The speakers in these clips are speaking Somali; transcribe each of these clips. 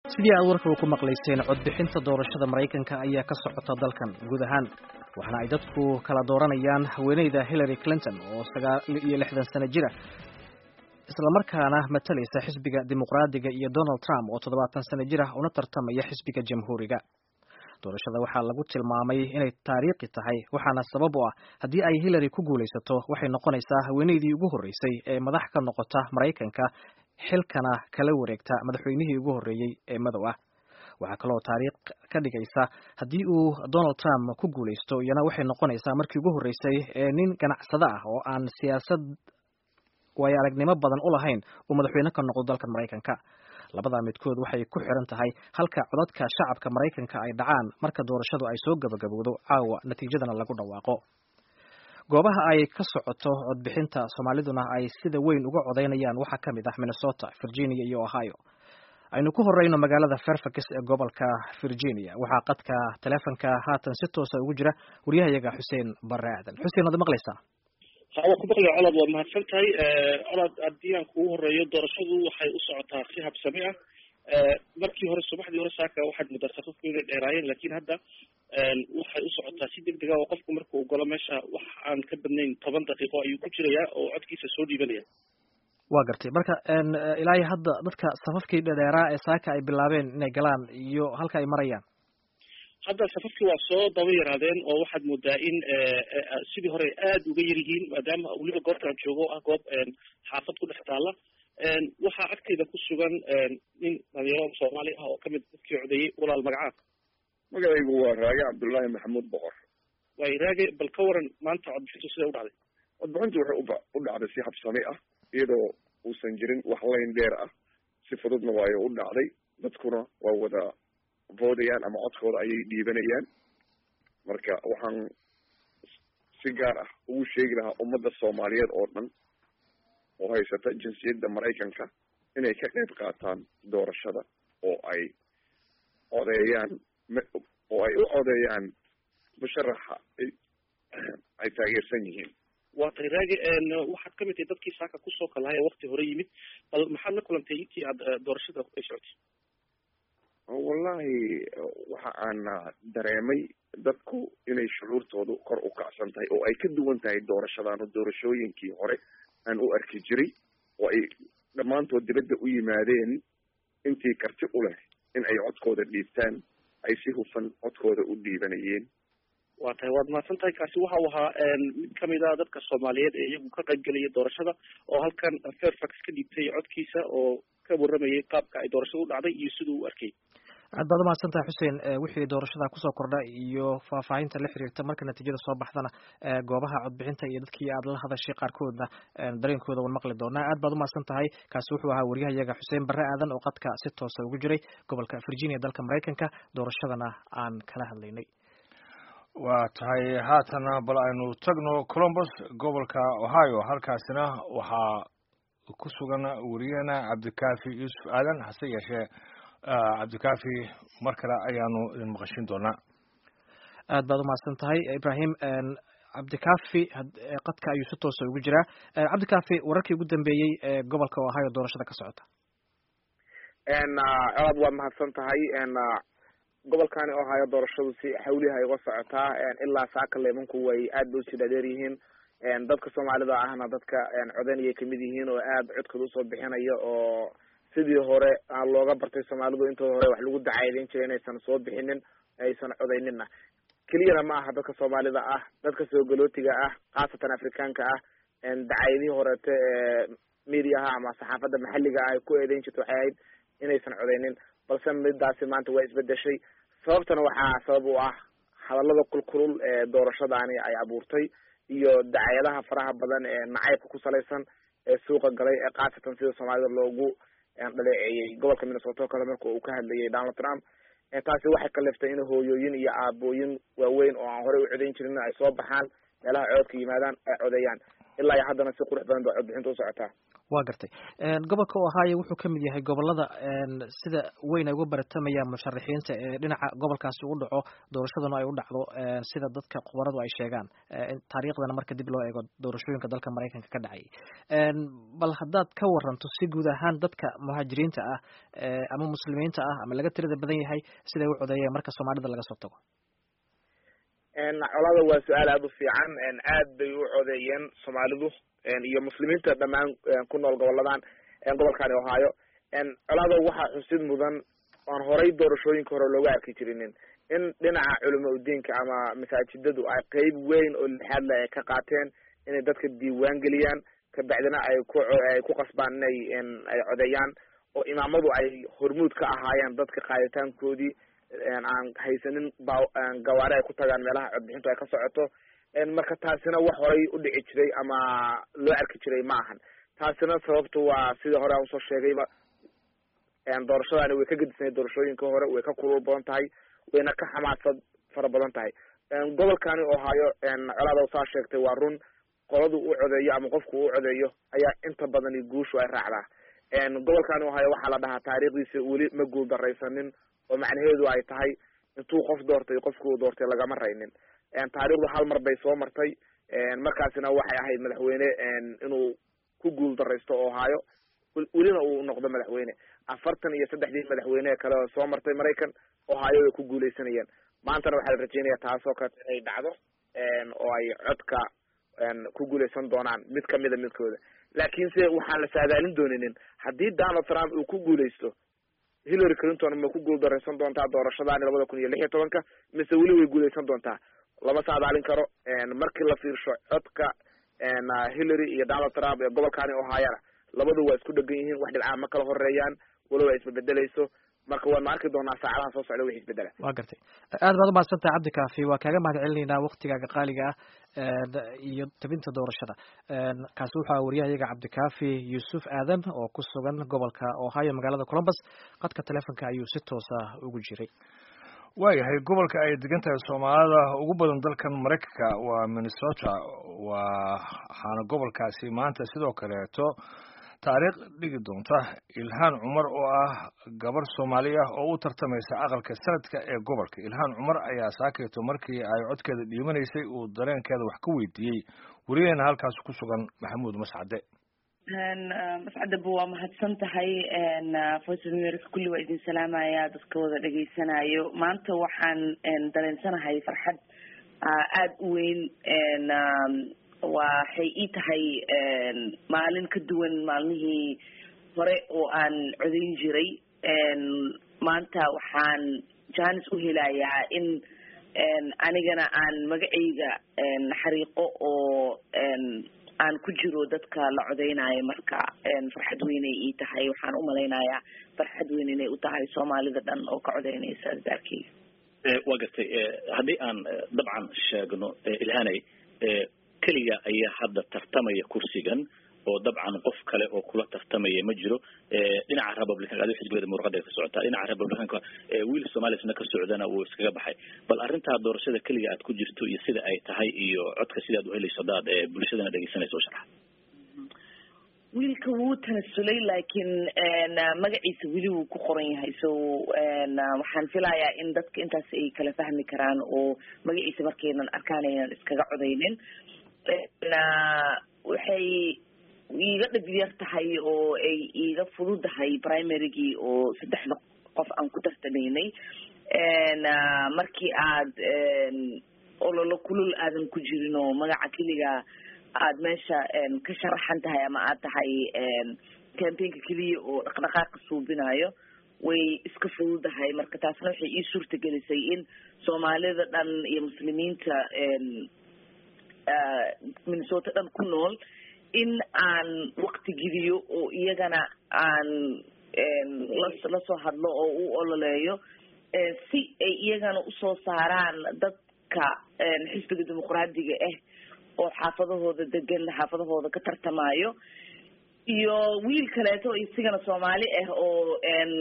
sidii aad warkaba ku maqlayseen codbixinta doorashada maraykanka ayaa ka socota dalkan guud ahaan waxaana ay dadku kala dooranayaan haweeneyda hillary clinton oo sagaal iyo lixdan sano jira islamarkaana matalaysa xisbiga dimuqraadiga iyo donald trump oo toddobaatan sano jir ah una tartamaya xisbiga jamhuuriga doorashada waxaa lagu tilmaamay inay taariikhi tahay waxaana sabab u ah haddii ay hillary ku guulaysato waxay noqonaysaa haweeneydii ugu horreysay ee madax ka noqota maraykanka xilkana kala wareegta madaxweynihii ugu horreeyey ee madow ah waxaa kaloo taariikh ka dhigaysa haddii uu donald trump ku guulaysto iyana waxay noqonaysaa markii ugu horreysay ee nin ganacsado ah oo aan siyaasad waayo aragnimo badan u lahayn uu madaxweyne ka noqdo dalkan maraykanka labadaa midkood waxay ku xiran tahay halka codadka shacabka maraykanka ay dhacaan marka doorashadu ay soo gabagabowdo caawa natiijadana lagu dhawaaqo goobaha ay ka socoto codbixinta soomaaliduna ay sida weyn uga codaynayaan waxaa ka mid ah minnesota virginia iyo ohio aynu ku horeyno magaalada fairfax ee gobolka virginia waxaa qadka taleefonka haatan si toosa ugu jira waryahayaga xuseen bare aadan xuseen waad maqlaysaa hawa kubaqya colad waad mahadsan tahay colad haddii aan kugu horeeyo doorashadu waxay u socotaa si habsami ah markii hore subaxdii hore saaka waxaad muddaa safafku inay dheeraayeen lakin hadda waxay u socotaa si deg dega oo qofku marka uu galo meesha wax aan ka badnayn toban daqiiqo ayuu ku jirayaa oo codkiisa soo dhiibanaya wa gartay marka ilaahi hadda dadka safafkii dhedheeraa ee saaka ay bilaabeen inay galaan iyo halka ay marayaan hadda safafkii waa soo daba yaraadeen oo waxaad moodaa in sidii hore aada uga yar yihiin maadaama weliba goortaan joogo ah goob xaafad ku dhex taala waxaa agteyda ku sugan nin dhalinyaro soomaali ah oo kamid dadkii codeeyey walaal magacaad magacaygu waa raage cabdullaahi maxamuud boqor way raage bal ka waran maanta codbixintu siday u dhacday codbixintu waxay uba u dhacday si habsami ah iyadoo uusan jirin wax layn dheer ah si fududna waayo u dhacday dadkuna waa wada voodayaan ama codkooda ayay dhiibanayaan marka waxaan si gaar ah ugu sheegi lahaa ummadda soomaaliyeed oo dhan oo haysata jinsiyadda maraykanka inay ka qayb qaataan doorashada oo ay codeeyaan oo ay u codeeyaan musharaxa ay ay taageersan yihiin waa tay raage waxaad kamid tahay dadkii saaka kusoo kalahay ee wakti hore yimid bal maxaad la kulantay intii aad doorashada ay socotay wallahi waxa aan dareemay dadku inay shucuurtoodu kor u kacsan tahay oo ay ka duwan tahay doorashadaanu doorashooyinkii hore aan u arki jiray oo ay dhammaantood dibadda u yimaadeen intii karti u leh in ay codkooda dhiibtaan ay si hufan codkooda u dhiibanayeen waa tahay waad mahadsan tahay kaasi waxa uu ahaa mid kamid a dadka soomaaliyeed ee iyagu ka qayb gelaya doorashada oo halkan fairfax ka dhiibtay codkiisa oo ka waramayay qaabka ay doorashada u dhacday iyo siduu u arkay aad baad umahadsan tahay xuseen wixii doorashada kusoo kordha iyo faahfaahinta la xiriirta marka natiijada soo baxdana goobaha codbixinta iyo dadkii aad la hadashay qaarkoodna dareenkooda wan maqli doonaa aad baad umahadsan tahay kaasi wuxuu ahaa waryahayaga xuseen bare aadan oo qadka si toosa ugu jiray gobolka virginia dalka maraykanka doorashadana aan kala hadlaynay waa tahay haatana bal aynu tagno colombus gobolka ohio halkaasina waxaa ku sugan wariyahena cabdikaafi yuusuf aadan hase yeeshee cabdikaafi mar kale ayaanu idin maqashin doonaa aad baad umahadsan tahay ibrahim cabdikaafi qadka ayuu si toosa ugu jiraa cabdikaafi wararkii ugu dambeeyey ee gobolka ohio doorashada ka socota colaad waa mahadsan tahay gobolkani ohio doorashadu si xawliha ay uga socotaa ilaa saaka leemanku way aad bay usii dhaadheer yihiin dadka soomaalida ahna dadka codanayay kamid yihiin oo aad codkooda usoo bixinaya oo sidii hore looga bartay soomaalidu intooda hore wax lagu dacaydeyn jiray inaysan soo bixinin aysan codaynina keliyana ma aha dadka soomaalida ah dadka soogolootiga ah khaasatan afrikaanka ah dacayadihii horeete ee mediaha ama saxaafadda maxalliga ah ay ku eedeyn jirta waxay ahayd inaysan codaynin balse midaasi maanta waa isbedeshay sababtana waxaa sabab u ah hadallada kulkulul ee doorashadaani ay abuurtay iyo dacayadaha faraha badan ee nacaybka ku salaysan ee suuqa galay ee khaasatan sida soomaalida loogu dhaleeceeyey gobolka minnesota oo kale marka uu ka hadlayay donald trump taasi waxay kaliftay in hooyooyin iyo aabooyin waaweyn oo aan horey u codayn jirin ay soo baxaan meelaha cododka yimaadaan ay codeeyaan ilaa iyo haddana si qurux badan ba codbixinta u socotaa waa gartay gobolka ohio wuxuu ka mid yahay gobolada sida weyn ay uga baratamayaan musharaxiinta ee dhinaca gobolkaasi u dhaco doorashaduna ay u dhacdo sida dadka khubaradu ay sheegaan taariikhdana marka dib loo eego doorashooyinka dalka maraykanka ka dhacay bal haddaad ka waranto si guud ahaan dadka muhaajiriinta ah ama muslimiinta ah ama laga tirada badan yahay siday u codeeyeen marka soomaalida laga soo tago colada waa su-aal aada u fiican aad bay u codeeyeen soomaalidu iyo muslimiinta dhamaan ku nool goboladan gobolkani ohio colada waxaa xusid mudan aan horay doorashooyinka hore looga arki jirinin in dhinaca culama udiinka ama masaajidadu ay qeyb weyn oo lixaad le ay ka qaateen inay dadka diiwaan geliyaan kabacdina ay ku ay ku qasbaan inay ay codeeyaan oo imaamadu ay hormuud ka ahaayeen dadka qaaditaankoodii aan haysanin ba gawaari ay ku tagaan meelaha codbixintu ay ka socoto marka taasina wax horay u dhici jiray ama loo arki jiray ma ahan taasina sababtu waa sidii hore aan usoo sheegayba doorashadani way ka gedisnayd doorashooyinka hore way ka kulul badan tahay wayna ka xamaasad fara badan tahay gobolkani ohaayo colaada saa sheegtay waa run qoladu u codeeyo ama qofku u codeeyo ayaa inta badani guushu ay raacdaa gobolkani ohaayo waxaa la dhahaa taariikhdiisa weli ma guul daraysanin oo macnaheedu ay tahay intuu qof doortay qofkuu doortay lagama raynin taariikhdu hal mar bay soo martay markaasina waxay ahayd madaxweyne inuu ku guul daraysto ohaayo welina uu noqdo madaxweyne afartan iyo saddexdii madaxweyne kale oo soo martay maraykan ohaayo way ku guuleysanayeen maantana waxaa la rajeynaya taasoo kale inay dhacdo oo ay codka ku guuleysan doonaan mid kamida midkooda laakiinse waxaan la saadaalin dooninin haddii donald trump uu ku guuleysto hillary clinton ma ku guul daraysan doontaa doorashadaani labada kun iyo lix iyo tobanka mise weli way guuleysan doontaa lama saadaalin karo markii la fiirsho codka hillary iyo donald trump ee gobolkani ohayana labadu waa isku dhegan yihiin wax dhibcaa ma kala horeeyaan walow ay isbebedeleyso marka waan ma arki doonaa saacadaha soo socda wixi isbedela waa gartay aad baad umahadsantahay cabdi kaafi waa kaaga mahad celinaynaa waktigaaga qaaliga ah iyo tabinta doorashada kaasi wuxuu aha wariyahayaga cabdikaafi yuusuf aadan oo ku sugan gobolka ohio magaalada columbus qadka telefonka ayuu si toosa ugu jiray waayahay gobolka ay degan tahay soomaalida ugu badan dalkan maraykanka waa minnesota waxaana gobolkaasi maanta sidoo kaleeto taariikh dhigi doonta ilhaan cumar oo ah gabar soomaali ah oo u tartamaysa aqalka sanadka ee gobolka ilhaan cumar ayaa saakayto markii ay codkeeda dhiibanaysay uu dareenkeeda wax ka weydiiyey weligeena halkaas ku sugan maxamuud mascade mascadaba waa mahadsan tahay voice of america kulli waa idin salaamaya dadka wada dhegaysanayo maanta waxaan dareensanahay farxad aada u weyn waxay ii tahay maalin ka duwan maalmihii hore oo aan codayn jiray maanta waxaan janis u helayaa in anigana aan magacayga xariiqo oo aan ku jiro dadka la codeynayo marka farxad weynay ii tahay waxaan umalaynayaa farxad weyn inay u tahay soomaalida dhan oo ka codeynaysa daarkeyga waa gartay haddii aan dabcan sheegno ilhanay keliga ayaa hadda tartamaya kursigan oo dabcan qof kale oo kula tartamaya ma jiro dhinaca republicanka adi xisbiyada muruqada ka socotaa dhinaca republicanka wiil somalisna ka socdana wuu iskaga baxay bal arrintaa doorashada keliga aad ku jirto iyo sida ay tahay iyo codka sida ad uhelayso hadaad bulshadana dhegeysanayso o sharxa wiilka wuu tanasulay laakiin magaciisa weli wuu ku qoran yahay so waxaan filayaa in dadka intaas ay kala fahmi karaan oo magaciisa markaynan arkaan aynan iskaga codeynin waxay iiga dhib yar tahay oo ay iiga fududahay primarygii oo saddexda qof aan ku tartamaynay markii aad ololo kulul aadan ku jirin oo magaca keliga aad meesha ka sharaxan tahay ama aad tahay campaignka keliya oo dhaqdhaqaaqa suubinayo way iska fududahay marka taasna waxay ii suurta gelisay in soomaalida dhan iyo muslimiinta minnesota dhan ku nool in aan wakti gidiyo oo iyagana aan lasoo hadlo oo u ololeeyo si ay iyagana usoo saaraan dadka xisbiga dimuqraadiga ah oo xaafadahooda degan xaafadahooda ka tartamayo iyo wiil kaleeto isigana soomaali ah oo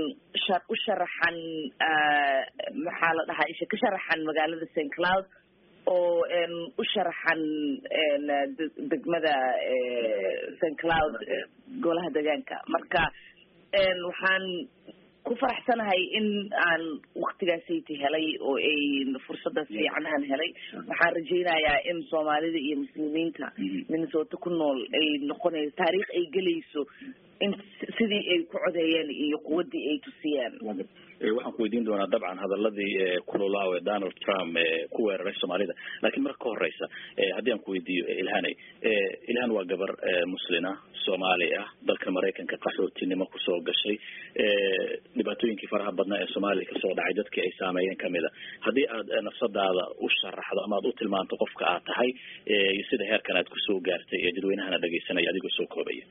u sharaxan maxaa la dhahaa isha ka sharaxan magaalada st cloud oo u sharaxan degmada st cloud golaha deegaanka marka waxaan ku faraxsanahay in aan waktigaasayta helay oo ay fursadaas fiican aan helay waxaan rajaynayaa in soomaalida iyo muslimiinta minnesota ku nool ay noqonayso taariikh ay gelayso in sidii ay ku codeeyeen iyo quwaddii ay tusiyeen waxaan ku weydiin doonaa dabcan hadaladii kulolaaw ee donald trump ku weeraray soomaalida lakiin marka ka horeysa haddii aan ku weydiiyo ilhanay ilhan waa gabar muslina soomaali ah dalka maraykanka qaxootinimo kusoo gashay dhibaatooyinkii faraha badnaa ee soomaaliya kasoo dhacay dadkii ay saameeyeen kamid a haddii aad nafsadaada u sharaxdo ama aad u tilmaanto qofka aad tahay iyo sida heerkan aad kusoo gaartay ee dadweynahana dhegeysanaya adigoo soo koobaya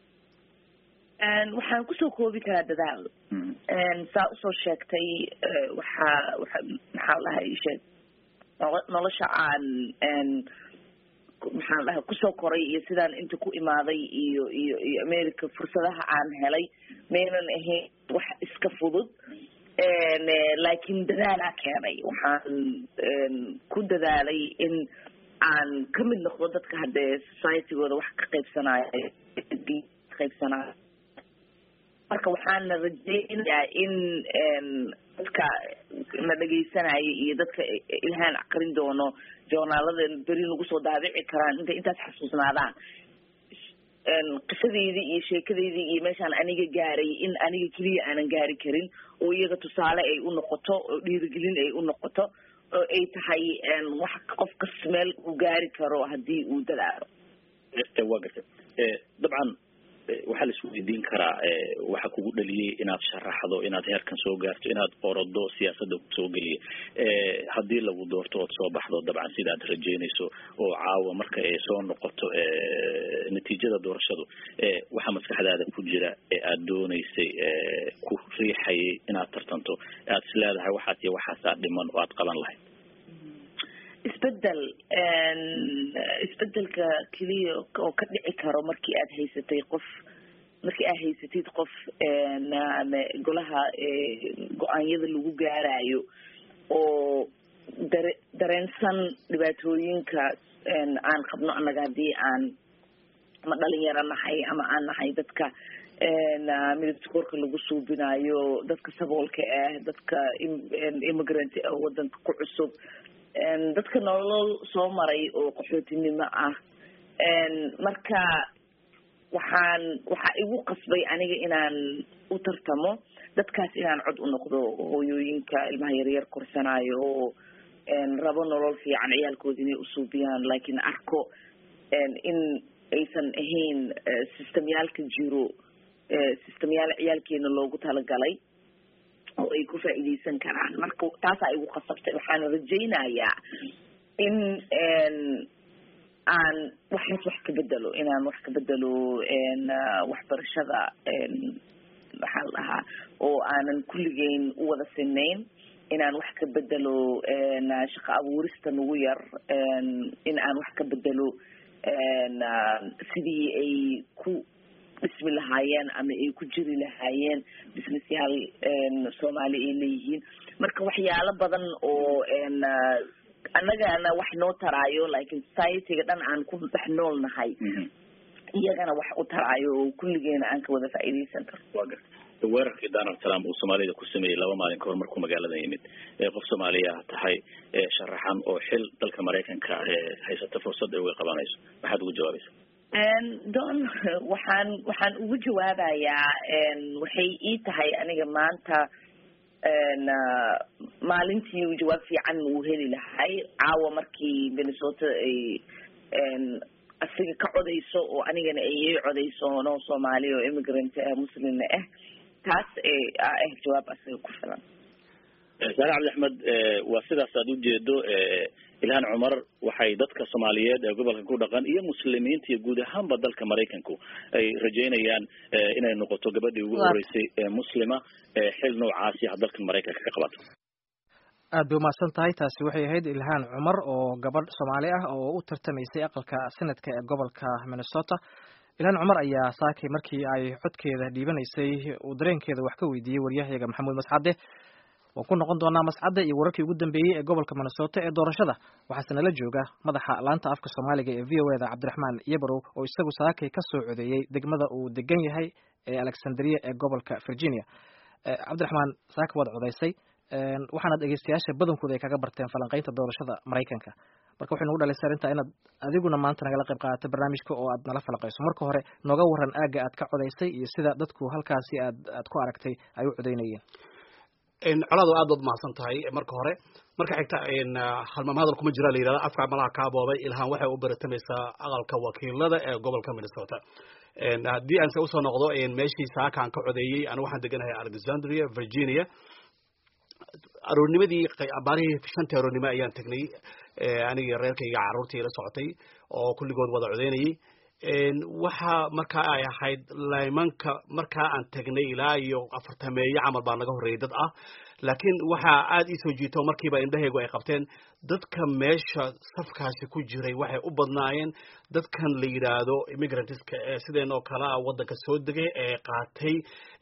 waxaan kusoo koobi karaa dadaal saa usoo sheegtay waxaa waa maxaa dhahay sheeg nolosha aan maxaan dhahay kusoo koray iyo sidaan inta ku imaaday iyo iyo iyo america fursadaha aan helay maynan ahayn wax iska fudud laakiin dadaalaa keenay waxaan ku dadaalay in aan kamid noqdo dadka haddee societygooda wax ka qaybsanaayo qaybsanaayo marka waxaana rajeynayaa in dadka na dhegeysanaya iyo dadka ilhaan aqrin doono joornaalada beri nagu soo daabici karaan intay intaas xasuusnaadaan qisadeydii iyo sheekadeydii iyo meeshaan aniga gaaray in aniga keliya aanan gaari karin oo iyaga tusaale ay u noqoto oo dhiirigelin ay u noqoto oo ay tahay wax qof kas meel uu gaari karo haddii uu dadaalo waa garta dabcan waxaa la isweydiin karaa waxa kugu dhaliyey inaad sharaxdo inaad heerkan soo gaarto inaad orodo siyaasadda kusoo geliya haddii lagu doorto ood soo baxdo dabcan sida aad rajeynayso oo caawa marka ay soo noqoto natiijada doorashadu waxaa maskaxdaada ku jira ee aad dooneysay ku riixayay inaad tartanto aad is leedahay waxaas iyo waxaasaa dhiman oo aad qaban lahayd isbedel isbedelka keliya oo ka dhici karo markii aad haysatay qof markii aad haysatid qof golaha go-aanyada lagu gaarayo oo dare dareensan dhibaatooyinka aan qabno annaga haddii aan ama dhalinyaro nahay ama aan nahay dadka midabtakoorka lagu suubinayo dadka saboolka ah dadka immigrant ah wadanka ku cusub dadka nolol soo maray oo qaxootinimo ah marka waxaan waxaa igu qasbay aniga inaan u tartamo dadkaas inaan cod u noqdo hooyooyinka ilmaha yaryar korsanayo oo rabo nolol fiican ciyaalkooda inay usuubiyaan laakiin arko in aysan ahayn systemyaalka jiro systemyaal ciyaalkeena loogu talagalay oo ay ku faa'iideysan karaan marka taasaa igu khasabtay waxaana rajaynayaa in aan waxaas wax ka bedelo inaan wax ka bedelo waxbarashada maxaa la dhahaa oo aanan kulligeyn u wada sinayn inaan wax ka bedelo shaqo abuurista nagu yar in aan wax ka bedelo sidii ay ku dhismi lahaayeen ama ay ku jiri lahaayeen businessyaal soomaali ay leeyihiin marka waxyaalo badan oo annagana wax noo taraayo laakiin societyga dhan aan ku dhex nool nahay iyagana wax u taraayo oo kulligeena aan ka wada faa'iideysan karo wa garta weerarkii donald trump uu soomaalida ku sameeyey laba maalin kahor markuu magaalada yimid qof soomaaliya tahay sharaxan oo xil dalka maraykanka haysata fursad ay uga qabanayso maxaad ugu jawaabaysa don waxaan waxaan ugu jawaabayaa waxay ii tahay aniga maanta maalintii jawaab fiican uu heli lahay caawa markii minnesota ay asiga ka codayso oo anigana ayay codayso no soomaali oo immigrant ah muslimna ah taas ah jawaab asiga ku filan saare cabdi axmed waa sidaas aad ujeedo ilhaan cumar waxay dadka soomaaliyeed ee gobolka ku dhaqan iyo muslimiinta iyo guud ahaanba dalka maraykanku ay rajeynayaan inay noqoto gabadhii ugu horeysay ee muslima xil noocaasi ah dalkan maraykanka ka qabato aad bay umahadsan tahay taasi waxay ahayd ilhaan cumar oo gabadh soomaali ah oo u tartamaysay aqalka senadka ee gobolka minnesota ilhaan cumar ayaa saakay markii ay codkeeda dhiibanaysay uu dareenkeeda wax ka weydiiyey waryahayaga maxamuud mascade waan ku noqon doonaa mascadda iyo wararkii ugu dambeeyey ee gobolka minnesota ee doorashada waxaase nala jooga madaxa laanta afka soomaaliga ee v o eda cabdiraxmaan yabarow oo isagu saakay ka soo codeeyey degmada uu degan yahay ee alexandria ee gobolka virginia cabdiraxmaan saaka waad codaysay waxaana dhegeystayaasha badankooda ay kaga barteen falanqeynta doorashada maraykanka marka waxay nagu dhalisay arrintaa inaad adiguna maanta nagala qayb qaadato barnaamijka oo aad nala falaqayso marka hore nooga waran aagga aad ka codaysay iyo sida dadku halkaasi aad aad ku aragtay ay u codeynayeen colaado aad baad mahadsan tahay marka hore marka xigta halmaam hadal kuma jira la yidhahda afka malaha kaa boobay ilhaan waxay u baratamaysaa aqalka wakiilada ee gobolka minnesota haddii aan se usoo noqdo meeshii saakaan ka codeeyey anigu waxaan deganahay alexandria virginia aroornimadii abaarihii shantii aroornimo ayaan tegnay anigii reerkayga carruurtii la socotay oo kulligood wada codeynayay waxa markaa ay ahayd laymanka markaa aan tegnay ilaa iyo afartameeye camal baa naga horreeyay dad ah laakiin waxaa aada ii soo jiito markiiba indhahaygu ay qabteen dadka meesha safkaasi ku jiray waxay u badnaayeen dadkan la yidhaahdo immigrantska ee sideen oo kale ah waddanka soo degay ee qaatay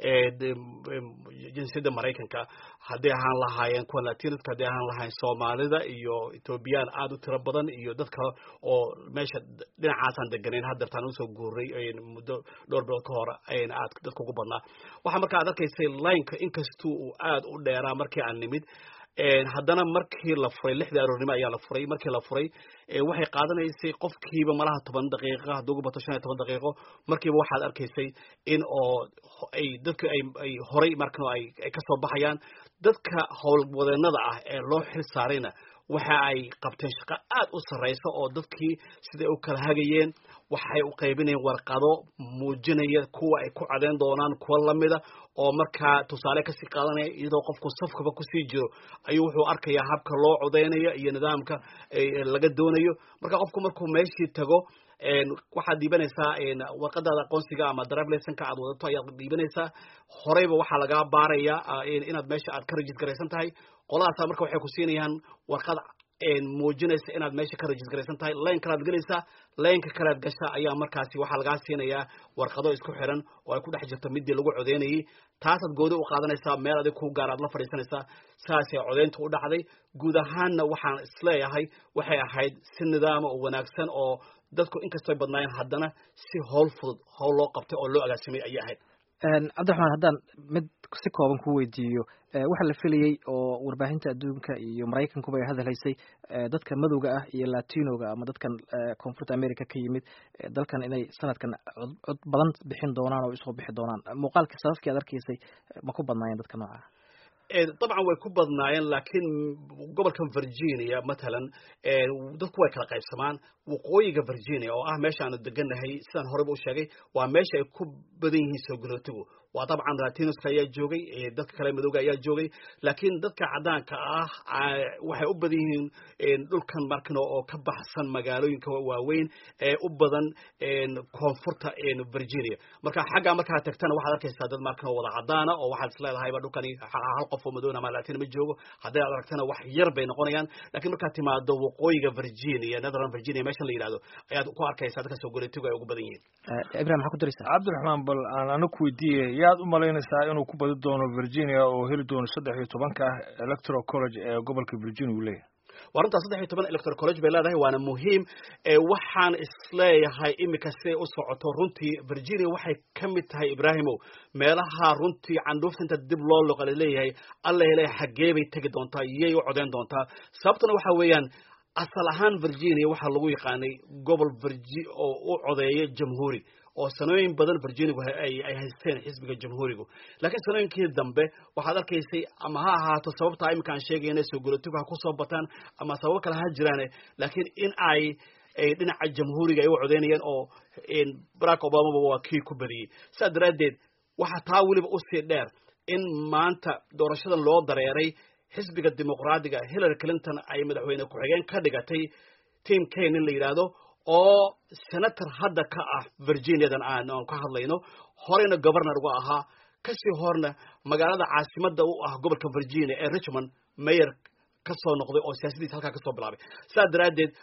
jinsiyadda maraykanka hadday ahaan lahaayeen kuwa latinaska hadday ahaan lahaayeen soomaalida iyo ethoobiyan aada u tiro badan iyo dad kale oo meesha dhinacaasaan deganayn haddeertaan usoo guuray muddo dhowr bilood ka hor aad dadka ugu badnaa waxaa marka aad arkaysay lineka inkastuu uu aada u dheeraa markii aan nimid haddana markii la furay lixdii aroornimo ayaa la furay markii la furay waxay qaadanaysay qofkiiba malaha toban daqiiqa haddii ugu bato shan iyo toban daqiiqo markiiba waxaad arkaysay in oo ay dadka ay ay horay markan ay ay kasoo baxayaan dadka howlwadeenada ah ee loo xil saarayna waxa ay qabteen shaqo aada u sarreysa oo dadkii siday u kala hagayeen waxay u qaybinayeen warqado muujinaya kuwa ay ku cadeen doonaan kuwa lamida oo markaa tusaale kasii qaadanaya iyadoo qofku safkaba kusii jiro ayuu wuxuu arkayaa habka loo codeynayo iyo nidaamka laga doonayo marka qofku markuu meeshii tago waxaad dhiibanaysaa warqadaada aqoonsiga ama drive licenka aad wadato ayaad dhiibanaysaa horeyba waxaa lagaa baaraya inaad meesha aad ka register garaysan tahay qoladaasa marka waxay ku siinayaan warqad muujinaysa inaad meesha ka register garaysan tahay line kalaad gelaysaa lineka kalead gasha ayaa markaasi waxaa lagaa siinayaa warqado isku xiran oo ay ku dhex jirto midii lagu codeynayay taasaad goodi u qaadanaysaa meel adig ku gaar aad la fadhiisanaysaa saasay codeynta u dhacday guud ahaanna waxaan isleeyahay waxay ahayd si nidaama oo wanaagsan oo dadku inkastoo ay badnaayeen haddana si howl fudud howl loo qabtay oo loo agaasimay ayay ahayd cabdiraxmaan haddaan mid si kooban ku weydiiyo waxaa la filayey oo warbaahinta adduunka iyo maraykankuba ay hadalhaysay dadka madowga ah iyo latinoga ama dadkan koonfurta america ka yimid dalkan inay sanadkan cod badan bixin doonaan oo isoo bixi doonaan muuqaalkii sababkii aad arkaysay ma ku badnaayeen dadka nooca dabcan way ku badnaayeen laakiin gobolkan virginia matalan dadku way kala qaybsamaan waqooyiga virginia oo ah meesha aanu deganahay sidaan horeba u sheegay waa meesha ay ku badan yihiin soo galootigu waa dabcan latinoska ayaa joogay dadka kale madowga ayaa joogay laakiin dadka caddaanka ah waxay u badan yihiin dhulkan markano oo ka baxsan magaalooyinka waaweyn ee u badan koonfurta virginia marka xaggaa markaa tagtana waxaad arkaysaa dad markano wada caddaana oo waxaad isleedahayba dhulkani hal qof oo madowna ama latin ma joogo hadday aad aragtana wax yar bay noqonayaan laakiin markaad timaado waqooyiga virginia netherland virginia meeshan la yidhahdo ayaad ku arkaysaa dadka soo galootigu ay ugu badan yihiin ibrahim maxaa ku daraysaa cabdiraxmaan bal aan ana ku weydiiyey yaad u malaynaysaa inuu ku badi doono virginia oo heli doono saddex iyo tobanka electoral college ee gobolka virginia uu leeyahay waa runtaa saddex iyo toban electoral college bay leedahay waana muhiim waxaan isleeyahay imika siday u socoto runtii virginia waxay ka mid tahay ibrahimow meelaha runtii candhuufta inta dib loo loqa laleeyahay alla hele xaggee bay tegi doontaa iyay u codeyn doontaa sababtuna waxa weeyaan asal ahaan virginia waxaa lagu yaqaanay gobol virgi oo u codeeya jamhuuri oo sanooyin badan virginigu ay haysteen xisbiga jamhuurigu laakiin sanooyinkii dambe waxaad arkaysay ama ha ahaato sababtaa iminka aan sheegayna soo golotigu ha kusoo bataan ama sababo kale ha jiraane laakiin in ay dhinaca jamhuuriga ay u codeynayeen oo barack obamaba waa kii ku badiyey sidaas daraaddeed waxaa taa weliba usii dheer in maanta doorashadan loo dareeray xisbiga dimuqraadiga hillary clinton ay madaxweyne ku-xigeen ka dhigatay tim kane in la yidhaahdo oo senator hadda ka ah virginiadan aan aan ka hadlayno horeyna governor uga ahaa kasii horna magaalada caasimada u ah gobolka virginia ee richmond mayor kasoo noqday oo siyaasadiisa halkaa kasoo bilaabay sidaas daraaddeed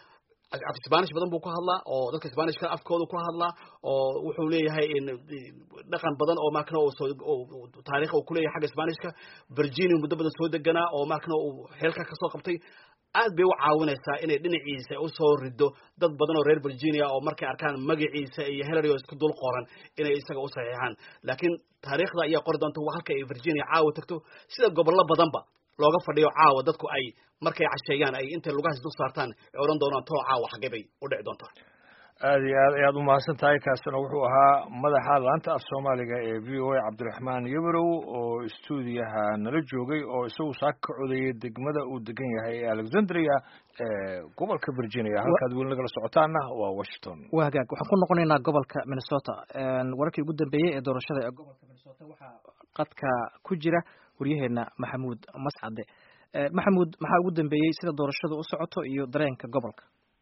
af spanish badan buu ku hadlaa oo dadka spanishka afkooda ku hadlaa oo wuxuu leeyahay dhaqan badan oo markana taarikh uu kuleeyahay xagga spanishka virginia muddo badan soo deganaa oo markana uu xeelka kasoo qabtay aad bay u caawinaysaa inay dhinaciisa usoo rido dad badan oo reer virginia oo markay arkaan magaciisa iyo hillary oo isku dul qoran inay isaga u saxiixaan laakiin taariikhda ayaa qori doonta halka ay virginia caawa tagto sida gobollo badanba looga fadhiyo caawa dadku ay markay casheeyaan ay intay lugahaas dul saartaan ay odhan doonaan too caawa xaggee bay u dhici doontaa aada iyo aad ayaad umahadsan tahay kaasina wuxuu ahaa madaxa laanta af soomaaliga ee v o a cabdiraxmaan yabarow oo stuudiyaha nala joogay oo isagu saaka ka codeeyay degmada uu degan yahay ee alexandria ee gobolka virginia halkaad weli nagala socotaana waa washington waa hagaag waxaan ku noqonaynaa gobolka minnesota wararkii ugu dambeeyey ee doorashada ee gobolka minnesota waxaa qadka ku jira waryaheena maxamuud mascade maxamuud maxaa ugu dambeeyey sida doorashadu u socoto iyo dareenka gobolka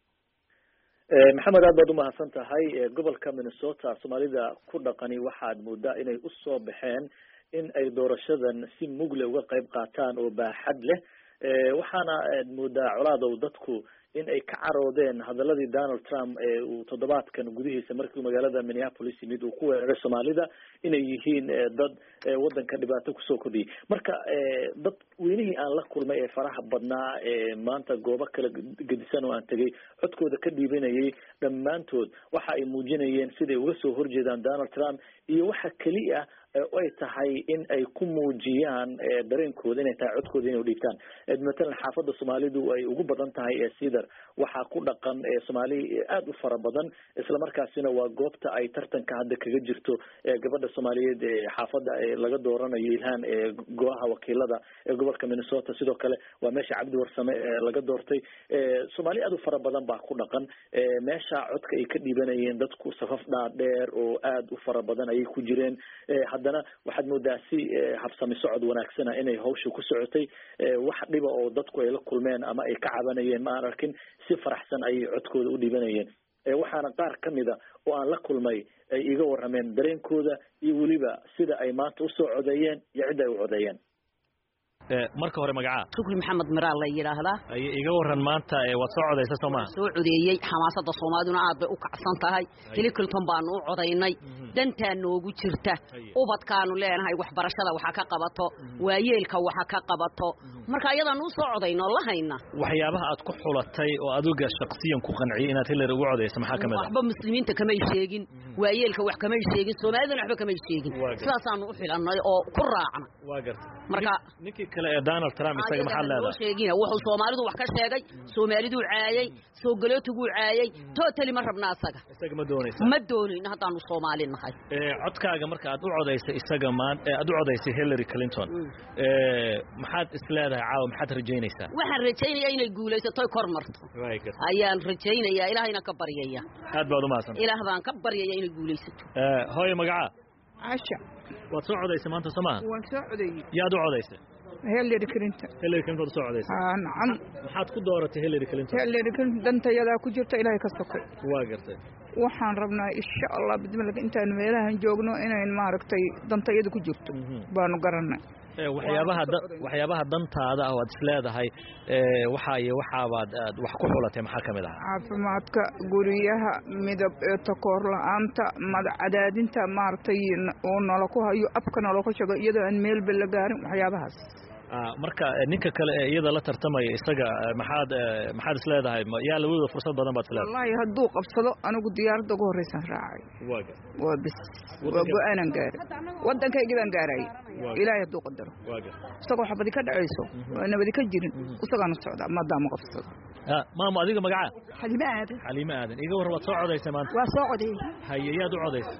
maxamed aad baad umahadsan tahay gobolka minnesota soomaalida ku dhaqani waxaad moodaa inay usoo baxeen in ay doorashadan si mugle uga qayb qaataan oo baaxad leh waxaana moodaa colaadow dadku in ay ka caroodeen hadaladii donald trump ee uu toddobaadkan gudihiisa markii magaalada minneapolis yimid uu ku weeraray soomaalida inay yihiin dad waddanka dhibaato kusoo kordhiyay marka dad weynihii aan la kulmay ee faraha badnaa ee maanta goobo kala gedisan oo aan tegay codkooda ka dhiibanayay dhammaantood waxa ay muujinayeen siday uga soo horjeedaan donald trump iyo waxa keliya ay tahay in ay ku muujiyaan dareenkooda inay tahay codkooda inay udhiibtaan matalan xaafadda soomaalidu ay ugu badan tahay ee cedar waxaa ku dhaqan soomaali aada u fara badan isla markaasina waa goobta ay tartanka hadda kaga jirto gabadha soomaaliyeed ee xaafadda laga dooranayo ilhaan ee go-aha wakiilada ee gobolka minnesota sidoo kale waa meesha cabdi warsame laga doortay soomaali aada u fara badan baa ku dhaqan meesha codka ay ka dhiibanayeen dadku safaf dhaadheer oo aada u fara badan ayay ku jireen haddana waxaad moodaa si habsami socod wanaagsana inay hawsha ku socotay wax dhiba oo dadku ay la kulmeen ama ay ka cabanayeen ma aan arkin si faraxsan ayay codkooda u dhibanayeen waxaana qaar ka mida oo aan la kulmay ay iga warrameen dareenkooda iyo weliba sida ay maanta usoo codeeyeen iyo cidda ay u codeeyeen marka hore magacaa shukri maxamed miraal la yidhaahdaa iga waran maanta waad soo codaysa soo maha soo codeeyey xamaasada soomaaliduna aad bay u kacsan tahay hiliclinton baanu u codaynay dantaa noogu jirta ubadkaanu leenahay waxbarashada waxa ka qabato waayeelka waxa ka qabato marka ayadaanu u soo codayno la hayna waxyaabaha aad ku xulatay oo adiga shaksiyan ku qanciyay inaad hillary ugu codayso maxaa kamid ah waxba muslimiinta kamay sheegin waayeelka wax kamay sheegin soomaalidana waxba kamay sheegin sidaasaanu u xilannay oo ku raacna waa garta marka ninkii kale ee donald trump isaga maxaad leedahay sheegina wuxuu soomaalidu wax ka sheegay soomaaliduu caayay soo galootiguu caayay totally ma rabna asaga isaga ma doonaysa ma doonayno haddaanu soomaali nahay codkaaga marka aad u codaysay isaga maan aad u codaysay hillary clinton maxaad is leedahay caawa maxaad rajaynaysaa waxaan rajaynayaa inay guulaysato kor marto ayaan rajaynayaa ilaahayna ka baryaya aad baad umahadsan ilaah baan ka baryaya inay guulaysato hooye magacaa casha waad soo codaysay maanta soo maha waan soo codeeyey yaad u codaysay hillary clinton hillary clinton soo codaysay haa nacam maxaad ku dooratay hillary clinton hillary clinton dantayadaa ku jirta ilaahay ka sokay waa gartay waxaan rabnaa insha allah bidmilka intaanu meelahan joogno inayn maaragtay dantayada ku jirto baanu garanay waxyaabaha waxyaabaha dantaada ah oo aad is leedahay waxa iyo waxaabaad aad wax ku xulatay maxaa ka mid ah caafimaadka guryaha midab takoor la-aanta madax cadaadinta maaragtay uu nala ku hayo abka nala ku shago iyadoo aan meelba la gaarin waxyaabahaas marka ninka kale ee iyada la tartamaya isaga maxaad maxaad is leedahay yaa labadooda fursad badan baad is leedahay wallahi hadduu qabsado anigu diyaaradda ugu horreysaan raacay waa bis waa go-aanan gaaray waddankaygii baan gaarayay ilaahay hadduu qadaro isagoo xabadi ka dhacayso oo nabadi ka jirin isagaanu socdaa maadaama qabsado maamo adiga magacaa xalime aadan xaliime aadan iga war waad soo codaysay maanta waa soo codeeyey haye yaad u codaysay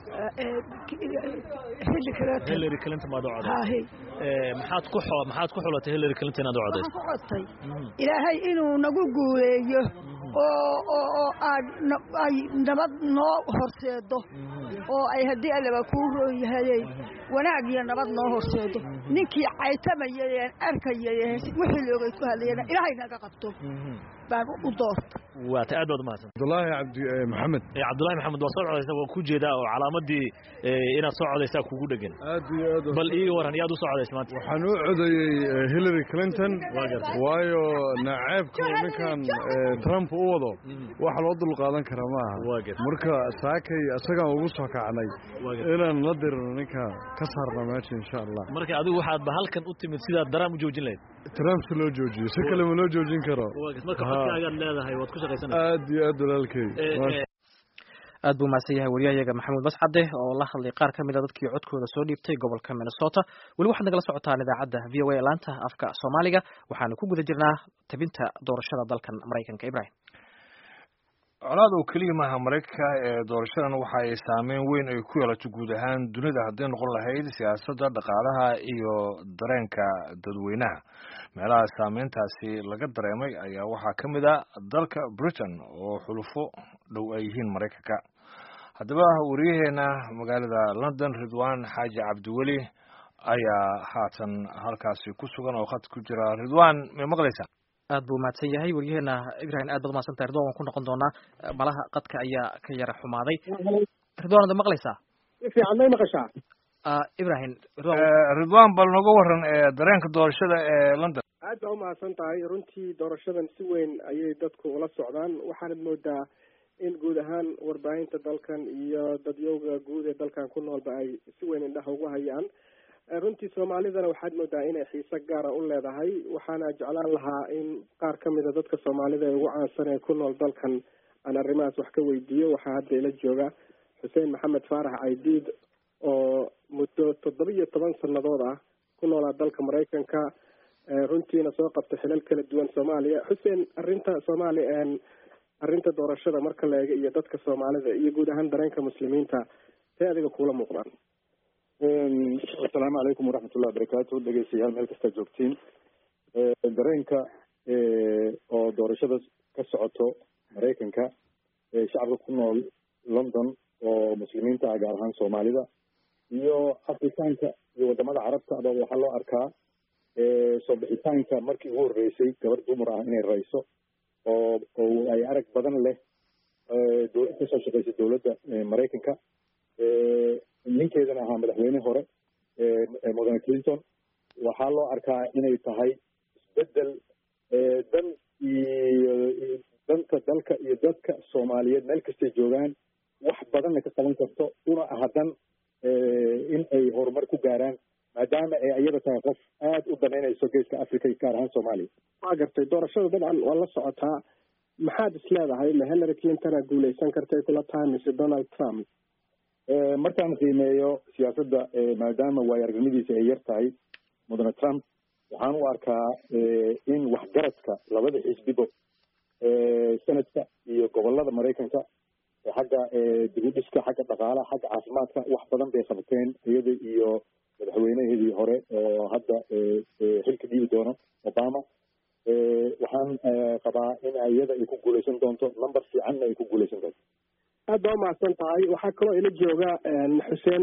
hillary clinton hillary clinton baad u codaysay maxaad ku maxaad ku xulatay hillary clinton inaad u codaysay ku codtay ilaahay inuu nagu guuleeyo oo oo oo aad ay nabad noo horseedo oo ay haddii allaba kuu roon yahayey wanaag iyo nabad noo horseedo ninkii caytamayay aan arkayay wixii loogay ku hadlayana ilaahay naga qabto baan u doorta waata aad baad umahadsan cabdullaahi cabdi maxamed cabdullahi maxamed waa soo codaysa waa ku jeedaa oo calaamadii inaad soo codaysaa kugu dhegan aad iyo aad bal iiga waran yaad u soo codaysa maanta waxaan u codayey hillary clinton waayo naceebka ninkan trump u wado wax loo dul qaadan kara maaha marka saakay isagaan ugu soo kacnay inaan la dirno ninka ka saarna meesha insha allah marka adigu waxaad ba halkan u timid sidaad daraam u joojin lahayd trump si loo joojiyo si kale ma loo joojin karo marka codkaagaad leedahay waad ku shaqaysanaysaa aad iyo aad walaalkay aad buu mahadsan yahay wariyahayaga maxamuud mascade oo la hadlay qaar ka mid a dadkii codkooda soo dhiibtay gobolka minnesota weli waxaad nagala socotaan idaacadda v o a laanta afka soomaaliga waxaanu ku guda jirnaa tabinta doorashada dalkan maraykanka ibrahim colaad oo keliya maaha maraykanka ee doorashadan waxa ay saameyn weyn ay ku yeelato guud ahaan dunida hadday noqon lahayd siyaasadda dhaqaalaha iyo dareenka dadweynaha meelaha saameyntaasi laga dareemay ayaa waxaa ka mid a dalka britain oo xulufo dhow ay yihiin maraykanka haddaba wariyaheena magaalada london ridwan xaaji cabdiweli ayaa haatan halkaasi ku sugan oo khad ku jira ridwan may maqlaysaa aad buu mahadsan yahay wariyaheena ibrahim aad baad umahadsan tahay ridwan waan ku noqon doonaa malaha qadka ayaa ka yara xumaaday ridwan ada maqlaysaa si fiican may maqashaa ibrahim ridwan bal noga waran dareenka doorashada ee london aad baa umahadsan tahay runtii doorashadan si weyn ayay dadku ula socdaan waxaanad moodaa in guud ahaan warbaahinta dalkan iyo dadyowga guud ee dalkan ku noolba ay si weyn indhaha ugu hayaan runtii soomaalidana waxaad moodaa inay xiise gaara u leedahay waxaana jeclaan lahaa in qaar ka mida dadka soomaalida ee ugu caansan ee ku nool dalkan aan arrimahaas wax ka weydiiyo waxaa hadda ila jooga xuseen maxamed faarax caydiid oo muddo toddoba iyo toban sanadood ah ku noolaa dalka maraykanka runtiina soo qabta xilal kala duwan soomaaliya xuseen arrinta soomaaliya arrinta doorashada marka la eego iyo dadka soomaalida iyo guud ahaan dareenka muslimiinta see adiga kuula muuqdaan asalaamu calaykum waraxmatullahi wabarakaatu dhegeystayaal meel kastaa joogtiin dareenka oo doorashada ka socoto maraykanka shacabka ku nool london oo muslimiinta ah gaar ahaan soomaalida iyo afrikaanka iyo wadamada carabta aba waxaa loo arkaa soo bixitaanka markii ugu horreysay gabar dumar ah inay rayso oo oo ay arag badan leh kasoo shaqeysa dowladda maraykanka ninkeedana ahaa madaxweyne hore mudane clinton waxaa loo arkaa inay tahay isbedel dan iyo danta dalka iyo dadka soomaaliyeed meel kastay joogaan wax badanna ka qaban karto una aha dan in ay horumar ku gaaraan maadaama ay iyada tahay qof aada u danaynayso geeska africa iyo gaar ahaan soomaaliya waa gartay doorashada dabcan waa la socotaa maxaad is leedahay ma hillary clintona guuleysan kartay kula tahay mise donald trump markaan qiimeeyo siyaasadda maadaama waayo aragnimadiisa ay yar tahay mudane trump waxaan u arkaa in waxgaradka labada xisbiba senadka iyo gobolada maraykanka xagga dib u dhiska xagga dhaqaalaha xagga caafimaadka wax badan bay qabteen iyada iyo madaxweynehedii hore oo hadda xilka dhiibi doono obama waxaan qabaa in iyada ay ku guuleysan doonto number fiicanna ay ku guuleysan doonto aad baa umahadsan tahay waxaa kaloo ila jooga xuseen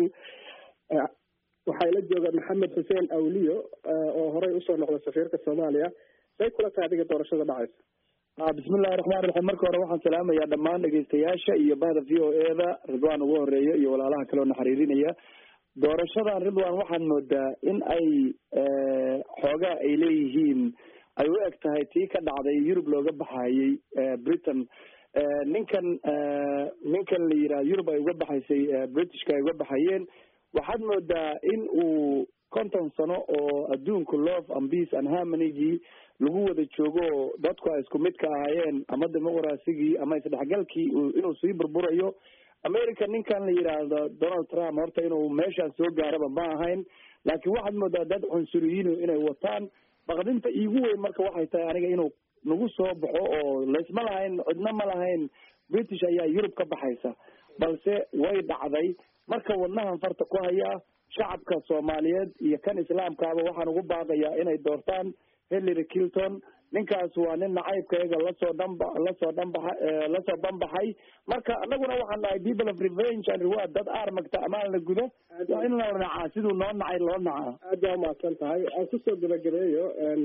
waxaa ila jooga maxamed xuseen awliyo oo horey usoo noqda safiirka soomaaliya say kula tahay adiga doorashada dhacaysa bismillahi raxmaan raxiim marka hore waxaan salaamayaa dhammaan dhegeystayaasha iyo bahda v o e da ridwan ugu horeeya iyo walaalaha kale oo na xiriirinaya doorashadan ridwan waxaad moodaa in ay xoogaa ay leeyihiin ay u eg tahay tii ka dhacday yurub looga baxayey britain ninkan ninkan la yidhaha yurub ay uga baxaysay britishka ay uga baxayeen waxaad moodaa in uu konton sano oo adduunka love and peace and harmonygii lagu wada joogo dadku ay isku mid ka ahaayeen ama dimuqrasigii ama isdhexgalkii inuu sii burburayo america ninkan la yidhaahdo donald trump horta inuu meeshaan soo gaaraba ma ahayn laakiin waxaad moodaa dad cunsuriyiinu inay wataan baqdinta iigu weyn marka waxay tahay aniga inuu nagu soo baxo oo laysma lahayn cidna ma lahayn british ayaa yurub ka baxaysa balse way dhacday marka wadnahan farta ku hayaa shacabka soomaaliyeed iyo kan islaamkaaba waxaan ugu baaqayaa inay doortaan hillary clinton ninkaas waa nin nacaybkayaga lasoo dhanba lasoo dhanbaxa lasoo banbaxay marka anaguna waxaan nahay people of revenge and reward dad aarmagta amaan la gudo waa in la nacaa siduu noo nacay loo nacaa aad baa umahadsan tahay aan kusoo gabagabeeyo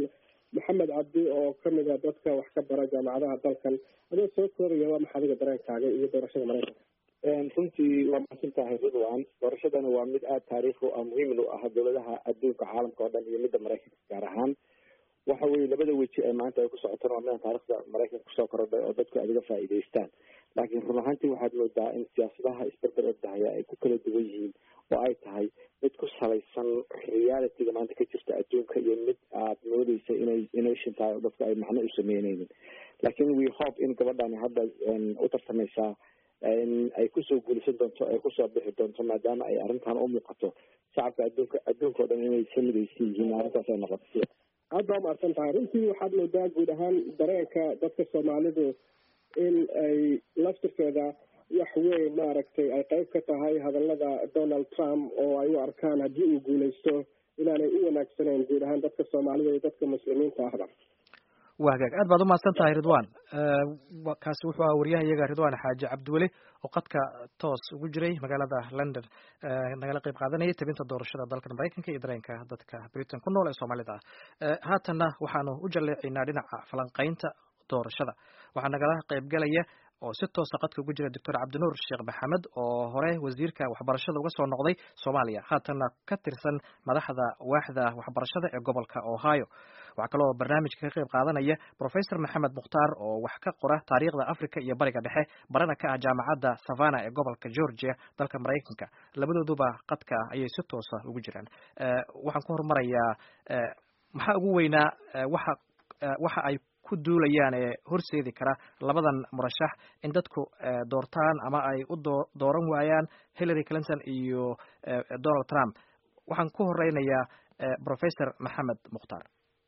maxamed cabdi oo kamid a dadka wax ka bara jaamacadaha dalkan adoo soo koobaya waa maxaa adiga dareenkaaga iyo doorashada maraykanka runtii waa mahadsan tahay ridwan doorashadana waa mid aada taariikh u ah muhiimin u ah dowladaha adduunka caalamka oo dhan iyo midda maraykanka gaar ahaan waxa weye labada weji ee maanta ay ku socotana waa midaan taarikhda maraykanka kusoo korodhay oo dadku aad uga faa'iidaystaan laakiin run ahaantii waxaad moodaa in siyaasadaha isberber ordahaya ay ku kala duwan yihiin oo ay tahay mid ku salaysan realityga maanta ka jirta adduunka iyo mid aad moodeysa inay innovation tahay oo dadku ay macno u sameyneynin laakiin we hope in gabadhani hadda u tartamaysaa ay kusoo guulaysan doonto ay kusoo bixi doonto maadaama ay arrintan u muuqato shacabka adduunka adduunka oo dhan inay ka midaysan yihiin arrintaas ay noqoto aad baa umahadsan tahay runtii waxaad moodaa guud ahaan dareenka dadka soomaalidu in ay laftirkeeda wax weyn maaragtay ay qayb ka tahay hadallada donald trump oo ay u arkaan haddii uu guulaysto inaanay u wanaagsaneyn guud ahaan dadka soomaalida iyo dadka muslimiinta ahba waa hagaag aad baad umahadsan tahay ridwan kaasi wuxuu ahaa waryahayaga ridwan xaaji cabdiweli oo qadka toos ugu jiray magaalada london nagala qeyb qaadanayay tabinta doorashada dalkan maraykanka iyo dareenka dadka britain ku nool ee soomaalida ah haatanna waxaanu u jalleecaynaa dhinaca falanqaynta doorashada waxaa nagala qeybgalaya oo si toosa qadka ugu jira doctor cabdinuur sheekh maxamed oo hore wasiirka waxbarashada uga soo noqday soomaaliya haatanna ka tirsan madaxda waaxda waxbarashada ee gobolka ohio waxaa kaloo barnaamijka ka qayb qaadanaya professor maxamed mukhtaar oo wax ka qora taariikhda africa iyo bariga dhexe barana ka ah jaamacadda savana ee gobolka georgia dalka maraykanka labadooduba qadka ayay si toosa ugu jiraan waxaan ku horumarayaa maxaa ugu weynaa waxa waxa ay ku duulayaan ee horseedi kara labadan murashax in dadku doortaan ama ay u dooran waayaan hillary clinton iyo donald trump waxaan ku horeynayaa professor maxamed mukhtaar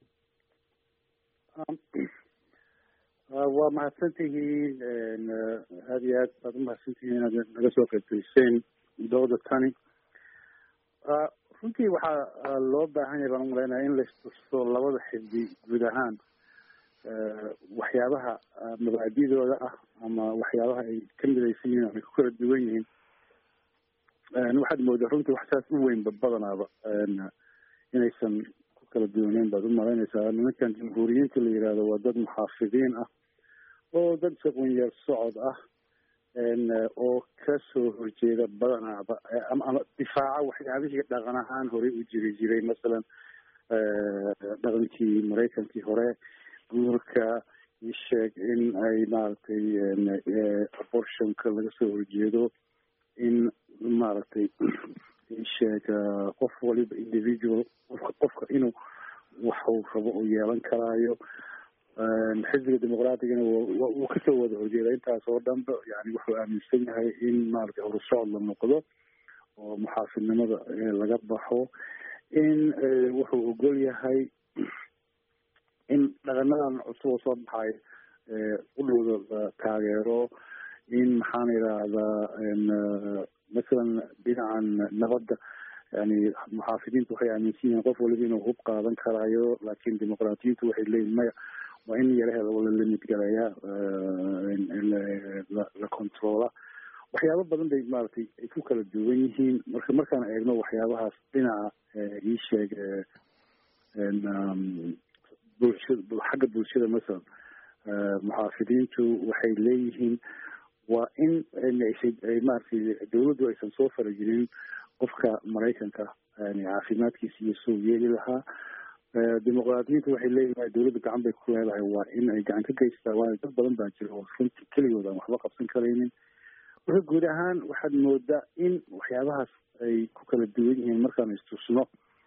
waa mahadsan tihiin aada iyo aad baad umahadsan tihiin inaad naga soo qaybgeliseen dooda tani runtii waxaa loo baahan yahay baan umalaynaya in laistuso labada xisbi guud ahaan waxyaabaha mabaadidooda ah ama waxyaabaha ay ka midaysan yihiin ama ku kala duwan yihiin waxaad moodaa runtii wax saas u weynba badanaaba inaysan ku kala duwaneyn baad umalaynaysaa nimankan jamhuuriyiinta la yihahdo waa dad muxaafidiin ah oo dad shaqoonyaal socod ah oo kasoo horjeeda badanaaba ama ama difaaca waxyaabihii dhaqan ahaan horey u jiri jiray masalan dhaqankii maraykankii hore guurka isheeg in ay maaragtay abortionka laga soo horjeedo in maaragtay isheeg qof waliba individual qofka qofka inuu waxuu rabo uu yeelan karaayo xisbiga dimuqraatigana wuu kasoo wada horjeeda intaas oo dhanba yani wuxuu aaminsan yahay in maaragtay horusocod la noqdo oo muxaafidnimada laga baxo in wuxuu ogol yahay in dhaqanadan cusub oo soo baxay udhowda la taageero in maxaan idhaahdaa masalan dhinacan nabadda yani muxaafidiintu waxay aaminsan yihiin qof waliba inuu hub qaadan karaayo laakin dimuqraatiyiintu waxay leeyihin maya waa in yaraheeda la limid galaya la controla waxyaabo badan bay maaragtay ay ku kala duwan yihiin marka markaan eegno waxyaabahaas dhinaca ii sheeg bulshada xagga bulshada masalan muxaafidiintu waxay leeyihiin waa in ay maaragtay dawladdu aysan soo faragelin qofka maraykanka yani caafimaadkiisa iyo soo yeeli lahaa dimuqraadiyiintu waxay leeyihin dawladda gacan bay ku leedahay waa in ay gacan ka geystaa waayo dad badan baa jira oo runtii keligood aan waxba qabsan karaynin marka guud ahaan waxaad moodaa in waxyaabahaas ay ku kala duwan yihiin markaan istusno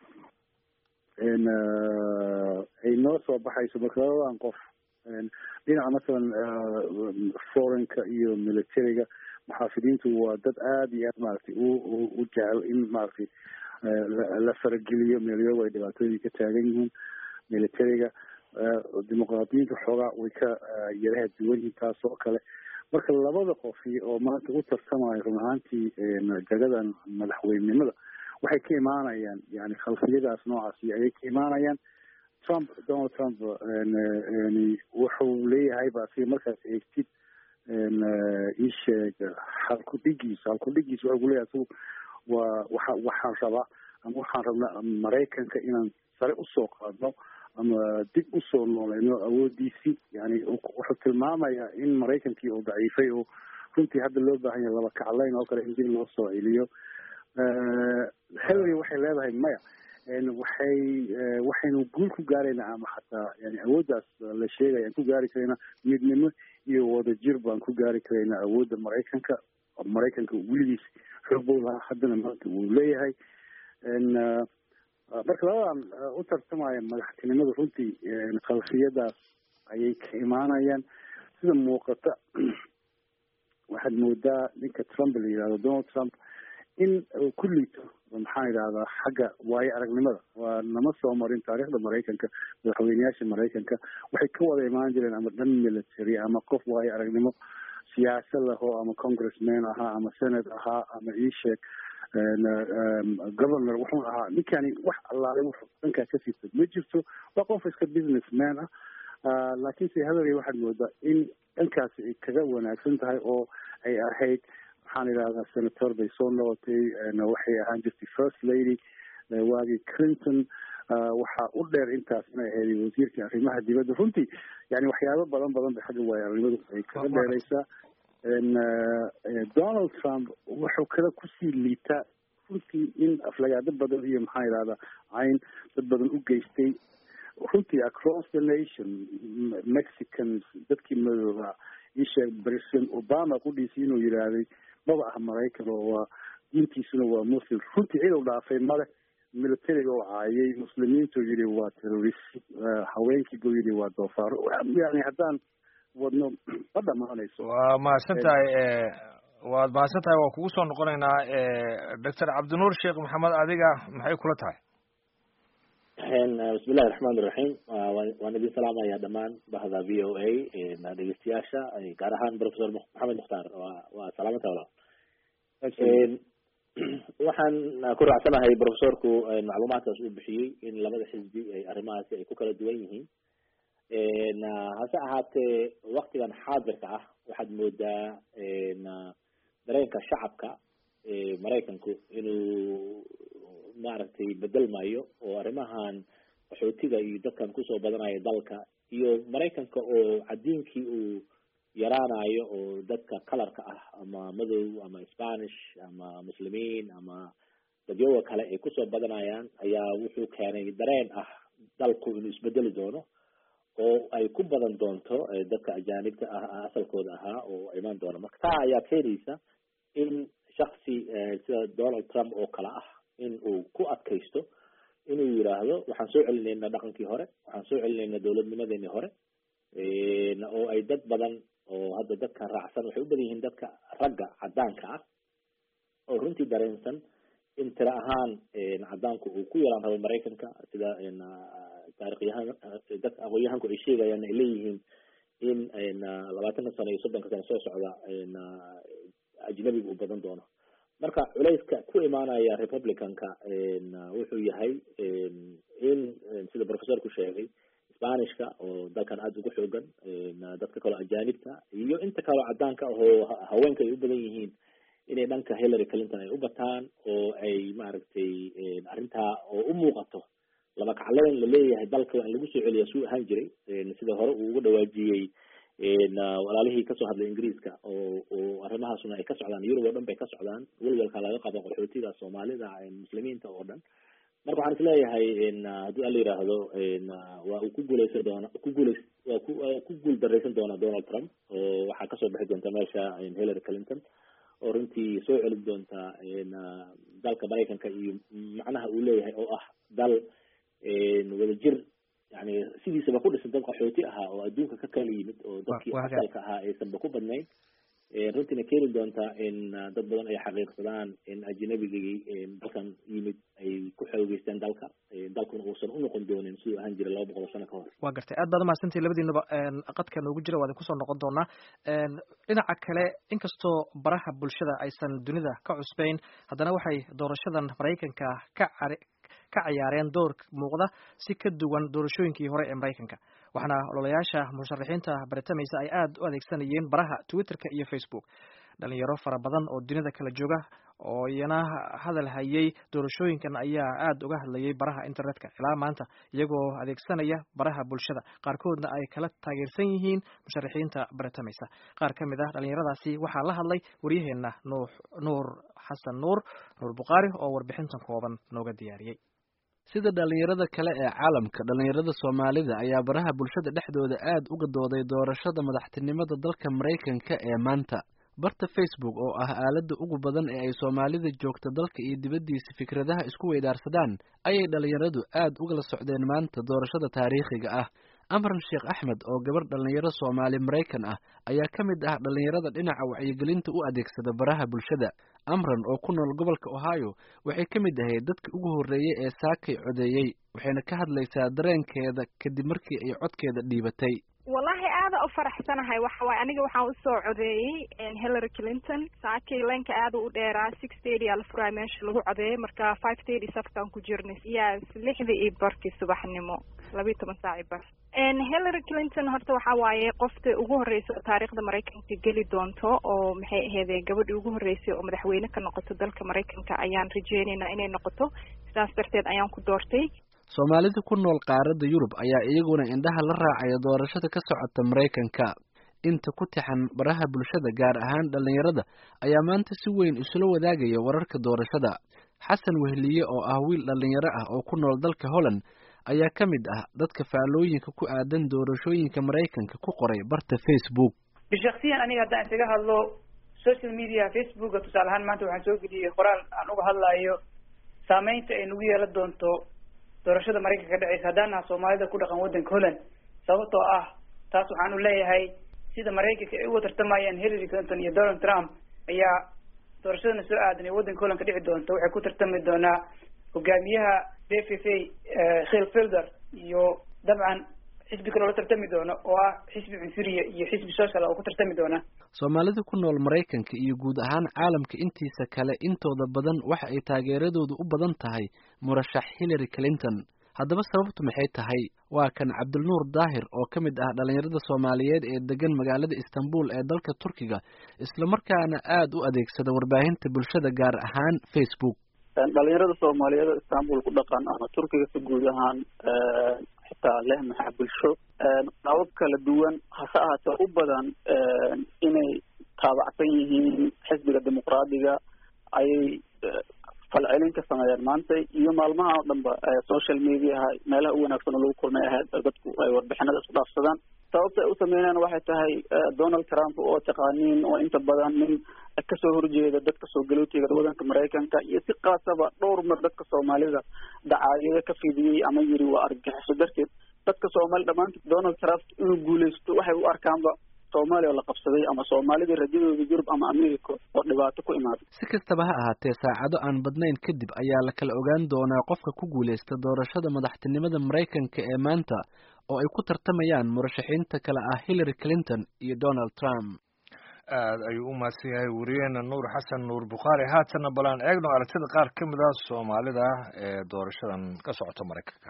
ay noo soo baxayso marka labadan qof dhinaca masalan foreign-ka iyo militariga muxaafidiintu waa dad aada iyo aad maaragtay u u jecel in maaragtay la farageliyo meelyoba ay dhibaatooyin ka taagan yihiin militariga dimuqraadiyiinta xoogaa way ka yaraha duwan yihiin taas oo kale marka labada qofi oo maanta u tartamayo run ahaantii jagadan madaxweynenimada waxay ka imaanayaan yani khalfiyadaas noocaasi ayay ka imaanayaan trump donald trump wuxuu leeyahay ba asiga markaas eegtid isheeg halkudhigiisa halkudhigiisa wuxuu kuleeyahay asigu waa waxa waxaan rabaa ama waxaan rabnaa maraykanka inaan sare usoo qaadno ama dib usoo nooleyno awoodiisii yani wuxuu tilmaamayaa in maraykankii uu daciifay oo runtii hadda loo baahan yahay laba kaclayn oo kale in dib loo soo celiyo hillary waxay leedahay maya waxay waxaynu guul ku gaaraynaa ama xataa yani awooddaas la sheegaya aan ku gaari karaynaa midnimo iyo wadajir baan ku gaari karaynaa awoodda maraykanka maraykanka weligiis xoog buu lahaa haddana maanta wuu leeyahay marka labadan u tartamaya madaxtinimada runtii khalfiyadaas ayay ka imaanayaan sida muuqata waxaad moodaa ninka trump la yihahdo donald trump in uu ku liito maxaan idhahdaa xagga waayo aragnimada waa nama soo marin taariikhda maraykanka madaxweyneyaasha maraykanka waxay ka wada imaan jireen ama dhan military ama qof waayo aragnimo siyaasad lahoo ama congressman ahaa ama senate ahaa ama iisheeg governor wuxuu ahaa ninkani wax allaale wuxuu dhankaa ka sita ma jirto waa qof iska businessman ah laakiinse hillary waxaad moodaa in dhankaasi ay kaga wanaagsan tahay oo ay ahayd waxaan idhahdaa senator bay soo noqotay waxay ahaan jirtay first lady waagii clinton waxaa u dheer intaas inay ahayd wasiirka arrimaha dibadda runtii yani waxyaabo badan badan bay xagga waayo aragnimadu ay kaga dheereysaa donald trump wuxuu kale kusii liitaa runtii in aflagaado badan iyo maxaan idhahdaa cayn dad badan u geystay runtii across the nation mexicans dadkii madooba isheeg president obama qudhiisi inuu yidhaahday maba ah maraykan oo waa diintiisuna waa muslim runtii cid u dhaafay male militariga oo caayay muslimiintu yidhi waa terrorist haweenkii buu yidhi waa doofaaro yani haddaan wadno ma dhamaanayso waa mahadsan tahay waad mahadsan tahay waa kugu soo noqonaynaa doctor cabdinuur sheekh maxamed adiga maxay kula tahay bismillahi raxmaan iraxiim waan idin salaamaya dhamaan bahda v o a dhegeystayaasha gaar ahaan professor maxamed mukhtaar waa waa salaamata walaal waxaan ku raacsanahay professorku macluumaadkaas uu bixiyey in labada xisbi ay arrimahaasi ay ku kala duwan yihiin hase ahaatee waktigan xaadirka ah waxaad moodaa dareenka shacabka maraykanku inuu maaragtay bedelmayo oo arrimahan qaxootiga iyo dadkan kusoo badanaya dalka iyo maraykanka oo cadiinkii uu yaraanayo oo dadka kalarka ah ama madow ama spanish ama muslimiin ama dadyoga kale ay kusoo badanayaan ayaa wuxuu keenay dareen ah dalku inuu isbedeli doono oo ay ku badan doonto dadka ajaanibta ah asalkooda ahaa oo imaan doona marka taa ayaa keenaysa in shaksi sida donald trump oo kale ah in uu ku adkaysto inuu yiraahdo waxaan soo celinayna dhaqankii hore waxaan soo celinayna dowladnimadeenii hore oo ay dad badan oo hadda dadkan raacsan waxay u badan yihiin dadka ragga cadaanka ah oo runtii dareensan in tira ahaan cadaanku uu ku yeelaan rabo maraykanka sida taarikhyahan dadka aqoon-yahanku ay sheegayaan ay leeyihiin in labaatanka sano iyo soddonka sano soo socda ajnabiga uu badan doono marka culayska ku imaanaya republicanka wuxuu yahay in sida professorku sheegay spanishka oo dalkan aada ugu xoogan dadka kaloo ajaanibta iyo inta kaloo cadaanka ahoo haweenka ay u badan yihiin inay dhanka hillary clinton ay u bataan oo ay maaragtay arrintaa oo u muuqato laba kacleyn laleeyahay dalka waa in lagu soo celiya suu ahaan jiray sida hore uu uga dhawaajiyey walaalihii kasoo hadlay ingiriiska oo oo arrimahaasuna ay ka socdaan yurub oo dhan bay ka socdaan welwelka laga qabo qaxootiga soomaalida muslimiinta oo dhan marka waxaan isleeyahay haddii ala yiraahdo waa uu ku guuleysan doona ku guuleys waa ku waa ku guul dareysan doona donald trump oo waxaa kasoo bixi doonta meesha hillary clinton oo runtii soo celin doonta dalka maraykanka iyo macnaha uu leeyahay oo ah dal wadajir yani sidiisaba ku dhisan dad qaxooti ahaa oo adduunka ka kala yimid oo dadkii asalka ahaa aysanba ku badnayn runtiina keeni doonta in dad badan ay xaqiiqsadaan in ajnabigii dalkan yimid ay ku xoogeysteen dalka dalkuna uusan unoqon doonin siduu ahaan jiray laba boqol oo sano ka hor waa gartay aad baad umahadsantihi labadiinaba qadka noogu jira waa idin kusoo noqon doonaa dhinaca kale inkastoo baraha bulshada aysan dunida ka cusbeyn haddana waxay doorashadan maraykanka ka cari ka ciyaareen door muuqda si ka duwan doorashooyinkii hore ee maraykanka waxaana ololayaasha musharaxiinta baritamaysa ay aada u adeegsanayeen baraha twitterka iyo facebook dhalinyaro fara badan oo dunida kala jooga oo iyana hadal hayay doorashooyinkan ayaa aada uga hadlayay baraha internetka ilaa maanta iyagoo adeegsanaya baraha bulshada qaarkoodna ay kala taageersan yihiin musharaxiinta baritamaysa qaar ka mid ah dhalinyaradaasi waxaa la hadlay waryaheena nuux nuur xasan nuur nuur bukhaari oo warbixintan kooban nooga diyaariyey sida dhalinyarada kale ee caalamka dhalinyarada soomaalida ayaa baraha bulshada dhexdooda aad uga dooday doorashada madaxtinimada dalka maraykanka ee maanta barta facebook oo ah aaladda ugu badan ee ay soomaalida joogta dalka iyo dibaddiisa fikradaha isku weydaarsadaan ayay dhalinyaradu aad ugala socdeen maanta doorashada taariikhiga ah amran sheekh axmed oo gabar dhalinyaro soomaali maraykan ah ayaa ka mid ah dhalinyarada dhinaca wacyigelinta u adeegsada baraha bulshada amran oo ku nool gobolka ohio waxay ka mid ahayd dadka ugu horreeyey ee saakay codeeyey waxayna ka hadlaysaa dareenkeeda kadib markii ay codkeeda dhiibatay wallahi aada u faraxsanahay waxa waaye aniga waxaan usoo codeeyey hillary clinton saakay leenka aada u dheeraa six thirty aa la furaay meesha lagu codeeyay marka five thirty safkaan ku jirnay yes lixdii iyo barkii subaxnimo labiiyo toban saaci bar hillary clinton horta waxa waaye qofta ugu horreysa oo taariikhda maraykanka geli doonto oo maxay aheydee gabadhii ugu horreysay oo madaxweyne ka noqoto dalka maraykanka ayaan rajeynaynaa inay noqoto sidaas darteed ayaan ku doortay soomaalida ku nool qaaradda yurub ayaa iyaguna indhaha la raacaya doorashada ka socota maraykanka inta ku tixan baraha bulshada gaar ahaan dhalinyarada ayaa maanta si weyn isula wadaagaya wararka doorashada xasan wehliye oo ah wiil dhalinyaro ah oo ku nool dalka holland ayaa ka mid ah dadka faallooyinka ku aadan doorashooyinka maraykanka ku qoray barta facebook bishaksiyan aniga haddaan isaga hadlo social media facebooka tusaale ahaan maanta waxaan soo geliyey qoraal aan uga hadlayo saameynta ay nagu yeelan doonto doorashada maraykanka ka dhaceysa haddaan naha soomaalida ku dhaqan waddanka holland sababtoo ah taas waxaanu leeyahay sida maraykanka ay uga tartamayaan hillary clinton iyo donald trump ayaa doorashadana soo aadan ee waddanka holland ka dhici doonta waxay ku tartami doonaa hogaamiyaha d f f a khil filder iyo dabcan xisbi kaloo la tartami doono oo ah xisbi cunsuriya iyo xisbi social oo ku tartami doona soomaalida ku nool maraykanka iyo guud ahaan caalamka intiisa kale intooda badan waxa ay taageeradoodu u badan tahay murashax hillary clinton haddaba sababtu maxay tahay waa kan cabdilnuur daahir oo ka mid ah dhalinyarada soomaaliyeed ee degan magaalada istanbul ee dalka turkiga islamarkaana aada u adeegsada warbaahinta bulshada gaar ahaan facebook dhalinyarada soomaaliyeed oo istanbul ku dhaqan ama turkiga si guud ahaan xitaa leh maxaa bulsho qabab kala duwan hase ahaatee u badan inay taabacsan yihiin xisbiga dimuqraadiga ayay falcelin ka sameeyeen maanta iyo maalmaha oo dhanba social mediaha meelaha u wanaagsan oo lagu kulmay ahayd dadku ay warbixinada isku dhaafsadaan sababta ay u sameynayaan waxay tahay donald trump oo taqaaniin oo inta badan nin kasoo horjeeda dadka soo galootiga wadanka maraykanka iyo si kaasaba dhowr mar dadka soomaalida dacaayado ka fidiyey ama yiri waa argagixiso darteed dadka soomaali dhamaantood donald trump inuu guuleysto waxay u arkaanba soomaaliya oo la qabsaday ama soomaalidii rajadooda yurub ama america oo dhibaato ku imaaday si kastaba ha ahaatee saacado aan badnayn kadib ayaa la kala ogaan doonaa qofka ku guuleysta doorashada madaxtinimada maraykanka ee maanta oo ay ku tartamayaan murashaxiinta kale ah hillary clinton iyo donald trump aada ayuu u mahadsan yahay wariyeena nuur xasan nuur bukhaari haatanna balaan eegno aragtida qaar ka mid ah soomaalida ee doorashadan ka socota maraykanka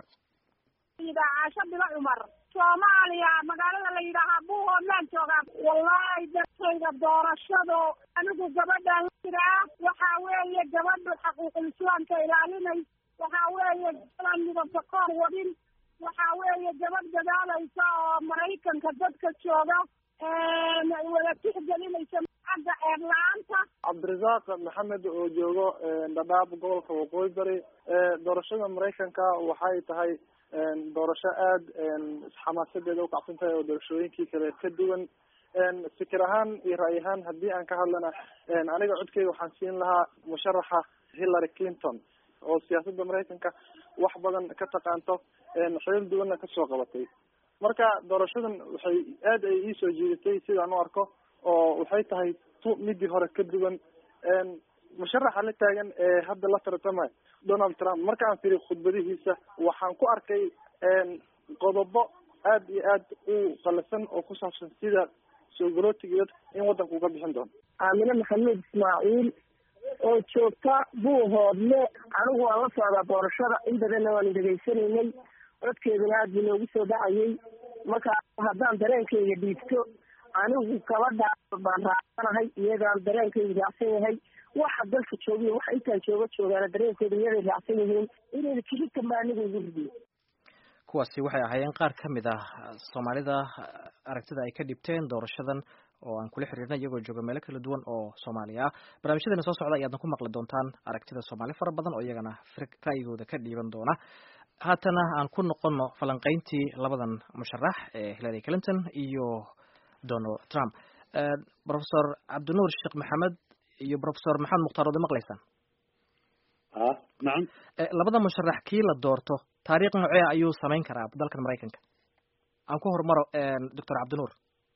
caasho bilo cumar soomaaliya magaalada la yidhaahaa buuhoodlaan joogaa wallaahi dartayda doorashadu anigu gabadhaan jiraa waxaa weeye gabadhu xaquuqul islaamka ilaalinay waxaa weeye gabadan midabka koor wadin waxaa weeye gabadh dadaalaysa oo maraykanka dadka jooga wada tixgelinaysa xagga eer la-aanta cabdirasaaq maxamed oo joogo dhadhaab gobolka waqooyi bari doorashada maraykanka waxay tahay doorasho aada xamaasadeeda ukacsan tahay oo doorashooyinkii kale ka duwan fikir ahaan iyo ra'y ahaan haddii aan ka hadlana aniga codkeyga waxaan siin lahaa musharaxa hillary clinton oo siyaasadda maraykanka wax badan ka taqaanto xilal duwanna kasoo qabatay marka doorashadan waxay aad ay iisoo jiidatay sidaan u arko oo waxay tahay tu midii hore ka duwan musharaxa la taagan ee hadda la tartama donald trump markaan firi khudbadihiisa waxaan ku arkay qodobo aad iyo aad u qalasan oo ku saabsan sida soo galootiga in waddanka uga bixin doono aamine maxamuud ismaaciil oo joogta buuhoodle anigu waan la socdaa doorashada in badanna waanu dhegaysanaynay codkeeduna aad buu noogu soo dhacayay marka haddaan dareenkayga dhiibto anigu gabadha baan raacsanahay iyagaan dareenkaydu raacsan yahay waxa dalka joogiyo waxa intaan jooga joogaana dareenkooda iyaday raacsan yihiin inayna kilitan baa aniga igu ridiyo kuwaasi waxay ahaayeen qaar ka mid ah soomaalida aragtida ay ka dhibteen doorashadan oo aan kula xiriirnay iyagoo jooga meelo kala duwan oo soomaaliya ah barnaamijyadeena soo socda ayaadna ku maqli doontaan aragtida soomaali fara badan oo iyagana ra'yigooda ka dhiiban doona haatana aan ku noqono falanqayntii labadan musharax ee hillary clinton iyo donald trump professor cabdinuur sheekh maxamed iyo professor maxamed mukhtaar wada maqlaysaan nacam labada musharax kii la doorto taariikh noocee ayuu samayn karaa dalkan maraykanka aan ku hormaro doctor cabdinuur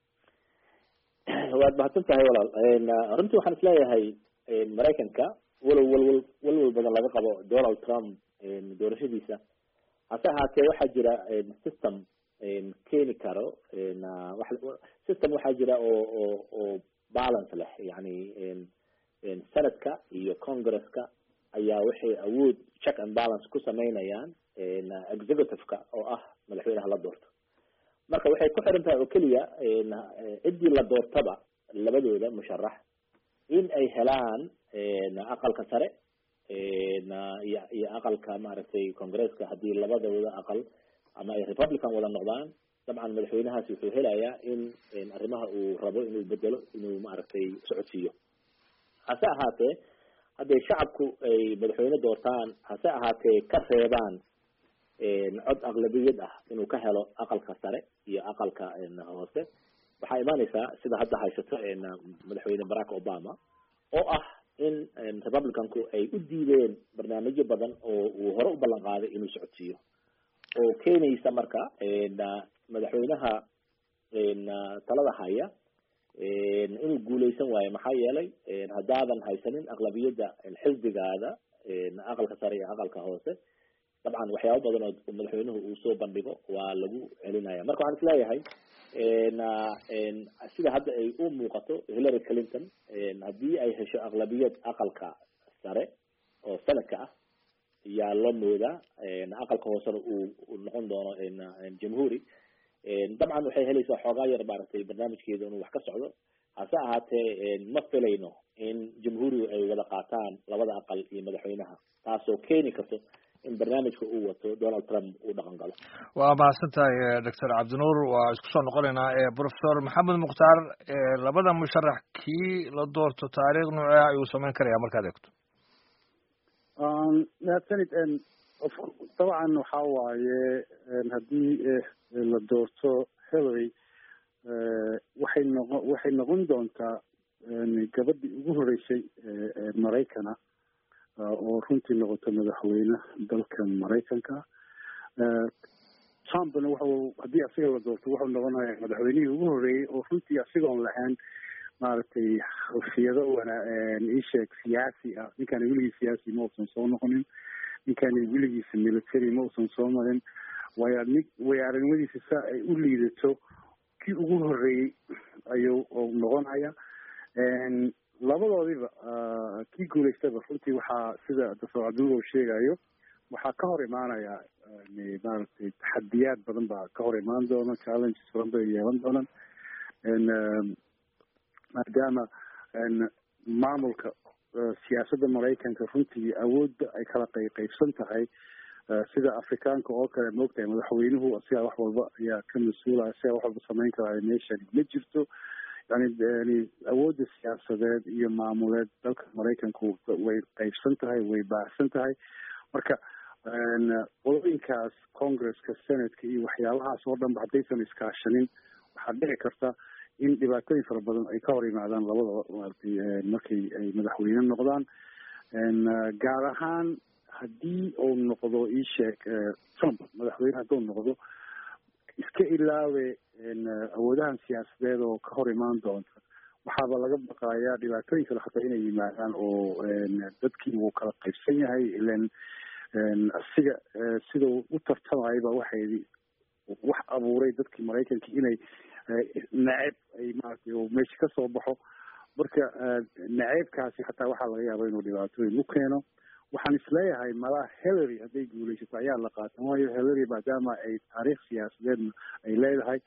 waad mahadsan tahay walaal runtii waxaan isleeyahay maraykanka walow walwal walwal badan laga qabo donald trump doorashadiisa hase ahaatee waxaa jira system keeni karo system waxaa jira oo oo oo balance leh yani senadka iyo congresska ayaa waxay awood check and balance ku sameynayaan executive-ka oo ah madaxweynaha la doorto marka waxay ku xiran tahay oo keliya ciddii la doortaba labadooda musharax in ay helaan aqalka sare iyo iyo aqalka maaragtay congresska haddii labadooda aqal ama ay republican wada noqdaan dabcan madaxweynahaasi wuxuu helayaa in arrimaha uu rabo inuu bedelo inuu maaragtay socodsiiyo hase ahaatee hadday shacabku ay madaxweyne doortaan hase ahaatee ka reebaan cod aqlabiyad ah inuu ka helo aqalka sare iyo aqalka hoose waxaa imaaneysaa sida hadda haysato madaxweyne barack obama oo ah in republicanku ay u diideen barnaamijyo badan oo uu hore u ballan qaaday inuu socodsiiyo oo keenaysa marka madaxweynaha talada haya inuu guuleysan waayo maxaa yeelay haddaadan haysanin aqlabiyadda xisbigaada aqalka sare iyo aqalka hoose dabcan waxyaaba badan oo madaxweynuhu uu soo bandhigo waa lagu celinaya marka waxaan isleeyahay sida hadda ay u muuqato hillary clinton haddii ay hesho aqlabiyad aqalka sare oo sanadka ah yaa loo moodaa aqalka hoosena uu noqon doono jamhuuri dabcan waxay helaysaa xoogaa yar maaragtay barnaamijkeeda inuu wax ka socdo hase ahaatee ma filayno in jamhuurigu ay wada qaataan labada aqal iyo madaxweynaha taasoo keeni karto in barnaamijka uu wato donald trump uu dhaqan galo waa mahadsan tahay doctor cabdinuur waa isku soo noqonaynaa professor maxamed mukhtaar labada musharax kii la doorto taariikh noocee ayuu samayn karaya markaad eegto mahadsanid dabcan waxa waaye haddii la doorto hillary waxay noqo waxay noqon doontaa gabadhii ugu horeysay maraykana oo runtii noqoto madaxweyne dalkan maraykanka trumpna wuxuu haddii asiga la doorto wuxuu noqonaya madaxweynihii ugu horreeyey oo runtii asigoon lahayn maaragtay khufiyado wana isheeg siyaasi ah ninkani weligii siyaasi ma uusan soo noqonin ninkani weligiisa military ma uusan soo marin waya ni way aragnimadiisa saa ay u liidato kii ugu horreeyey ayuu noqonaya labadoodiba kii guulaystaba runtii waxaa sida doctor cabdinuur sheegayo waxaa ka hor imaanaya maaragtay taxadiyaad badan baa ka hor imaan doona challenges badan bay yeelan doonaan maadaama maamulka siyaasadda maraykanka runtii awoodda ay kala qey qeybsan tahay sida afrikaanka oo kale maogtahay madaxweynuhu asigaa wax walba ayaa ka mas-uulaya asigaa wax walba samayn karaayo meeshani ma jirto yani yani awoodda siyaasadeed iyo maamuleed dalka maraykanku way qeybsan tahay way baahsan tahay marka qolooyinkaas congresska senatka iyo waxyaabahaas oo dhan ba haddaysan iskaashanin waxaa dhici karta in dhibaatooyin fara badan ay ka hor yimaadaan labadaba maaragtay markay ay madaxweyne noqdaan gaar ahaan haddii uu noqdo isheeg trump madaxweyne hadduu noqdo iska ilaawe awoodahan siyaasadeed oo ka hor imaan doonta waxaaba laga baqayaa dhibaatooyin kale hataa inay yimaadaan oo dadkii wuu kala qaybsan yahay ilan asiga sidau u tartamayba waxay wax abuuray dadkii maraykanka inay naceyb ay maaragtay oo meesha kasoo baxo marka naceybkaasi hataa waxaa laga yaaba inuu dhibaatooyin u keeno waxaan isleeyahay malaha hillary hadday guulaysato ayaa la qaatan waayo hillary maadaama ay taariikh siyaasadeedna ay leedahay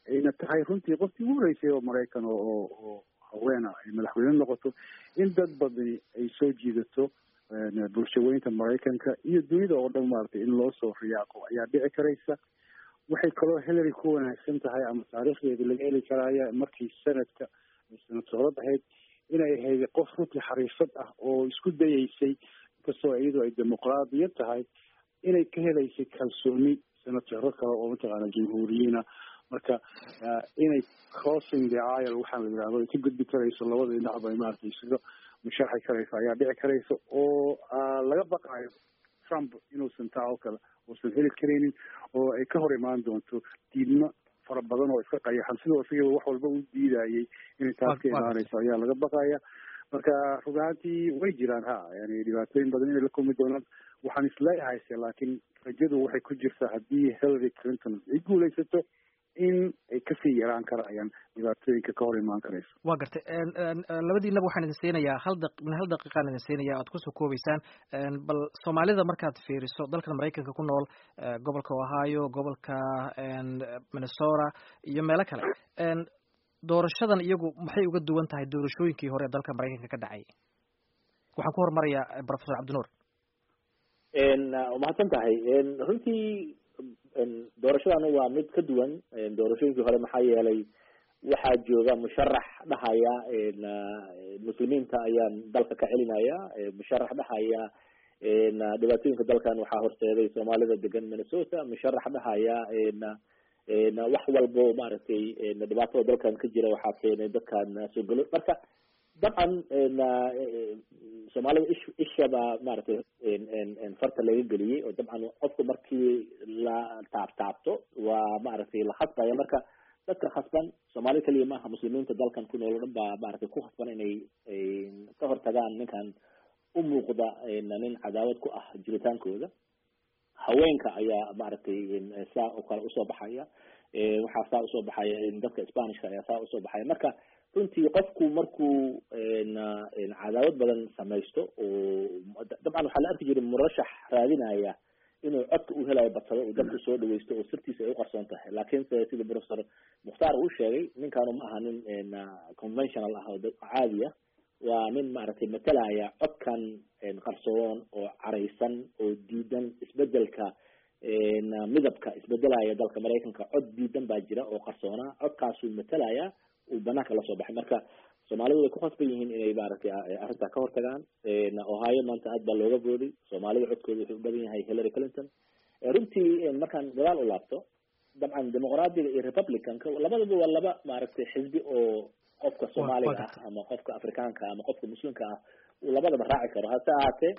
ayna tahay runtii qofkii ugu horeysay oo maraykan oo oo oo haweena ay madaxweyne noqoto in dad badani ay soo jiidato bulshaweynta maraykanka iyo dunida oo dhan maaragtay in loo soo riyaaqo ayaa dhici karaysa waxay kaloo hillary ku wanaagsan tahay ama taariikhdeeda laga heli karaya markii sanadka sanadsoorad ahayd inay ahayd qof runtii xariifad ah oo isku dayeysay inkastoo iyadoo ay dimuqraadiya tahay inay ka helaysay kalsooni senataro kale oo mataqaana jamhuuriyiina marka inay crossing the aisle waxaa la yidhahdo ay ka gudbi karayso labada dhinacba maaragtay isaga musharxi karayso ayaa dhici karaysa oo laga baqaayo trump inuusan taa oo kale uusan heli karaynin oo ay ka hor imaan doonto diidmo fara badan oo iska qayaxan sidoo isagaba wax walba u diidayay inay taas ka imaanayso ayaa laga baqaya marka run ahaantii way jiraan ha yani dhibaatooyin badan inay la kulmi doonaan waxaan isleeyahay se laakiin rajadu waxay ku jirtaa haddii hillary clinton ay guulaysato in ay kasii yaraan karayaan dhibaatooyinka ka hor imaan karayso waa gartay labadiinaba waxaan idin siinayaa hal da min hal daqiiqaan idin siinaya oad kusoo koobeysaan bal soomaalida markaad fiiriso dalkan maraykanka ku nool gobolka ohio gobolka minnesota iyo meelo kale doorashadan iyagu maxay uga duwan tahay doorashooyinkii hore ee dalka maraykanka ka dhacay waxaan ku horumarayaa professor cabdinuur mahadsan tahay runtii doorashadan waa mid ka duwan doorashooyinkii hore maxaa yeelay waxaa jooga musharax dhahaya muslimiinta ayaan dalka ka celinaya musharax dhahaya dhibaatooyinka dalkan waxaa horseeday soomaalida degan minnesota musharax dhahaya wax walbo maaragtay dhibaatada dalkan ka jira waxaa keenay dadkan soo galo marka dabcan soomaalida ish ishaba maaragtay farta laga geliyey oo dabcan qofku markii la taabtaabto waa maaragtay la khasbaya marka dadka khasban soomaali keliya maaha muslimiinta dalkan ku nool o dhan baa maaragtay ku khasban inay ka hortagaan ninkan u muuqda nin cadaawad ku ah jiritaankooda haweenka ayaa maaragtay saa oo kale usoo baxaya waxaa saa usoo baxaya dadka spanishka ayaa saa usoo baxaya marka runtii qofku markuu cadaawad badan samaysto oo dabcan waxaa la arki jiray murashax raadinaya inuu codka u helayo badsado uu dadku soo dhaweysto oo sirtiisa ay uqarsoon tahay laakiinse sida professor mukhtaar uu sheegay ninkaanu ma aha nin conventional ah oo caadi ah waa nin maaragtay matalaya codkan qarsoon oo caraysan oo diidan isbedelka midabka isbedelaya dalka maraykanka cod diidan baa jira oo qarsoona codkaasuu matalaya uu banaanka lasoo baxay marka soomaalidu way ku khasban yihiin inay maaragtay arrintaa ka hortagaan ohio maanta aad baa looga booday soomaalida codkooda wuxuu u badan yahay hillary clinton runtii markaan gadaal u laabto dabcan dimuqraadiga iyo republicanka labadaba waa laba maaragtay xisbi oo qofka soomaaliga ah ama qofka afrikaanka ama qofka muslimka ah uu labadaba raaci karo hase ahaatee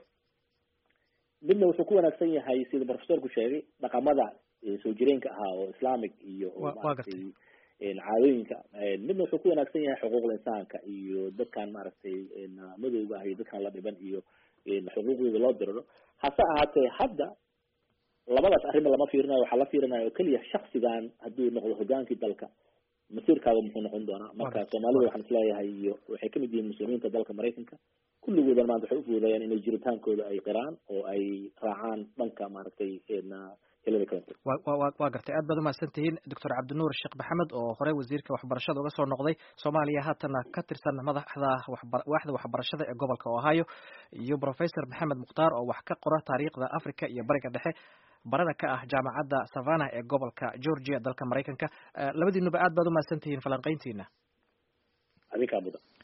midna wuxuu ku wanaagsan yahay sida professorku sheegay dhaqamada soo jireenka ahaa oo islamic iyo maaragtay caadooyinka midna wuxuu ku wanaagsan yahay xuquuqda insaanka iyo dadkan maaragtay madowga ah iyo dadkan la dhiban iyo xuquuqdooda loo diriro hase ahaatee hadda labadaas arrima lama fiirinayo waxaa la fiirinaya oo keliya shaksigan hadduu noqdo hogaankii dalka masiirkaaga muxuu noqon doonaa marka soomaalida waxaan isleeyahay iyo waxay kamid yihiin muslimiinta dalka maraykanka kulligoodan maanta waxay ufuudayaan inay jiritaankooda ay qiraan oo ay raacaan dhanka maaragtay hillary clinton waa gartay aad baad umahadsan tihiin doctor cabdinuur sheekh maxamed oo horey wasiirka waxbarashada uga soo noqday soomaaliya haatana ka tirsan madaxda waaxda waxbarashada ee gobolka ohio iyo professor maxamed mukhtaar oo wax ka qora taariikhda africa iyo bariga dhexe barada ka ah jaamacadda savannah ee gobolka georgia dalka maraykanka labadiinuba aad baad umahadsan tihiin falanqeyntiina adinkaa mudan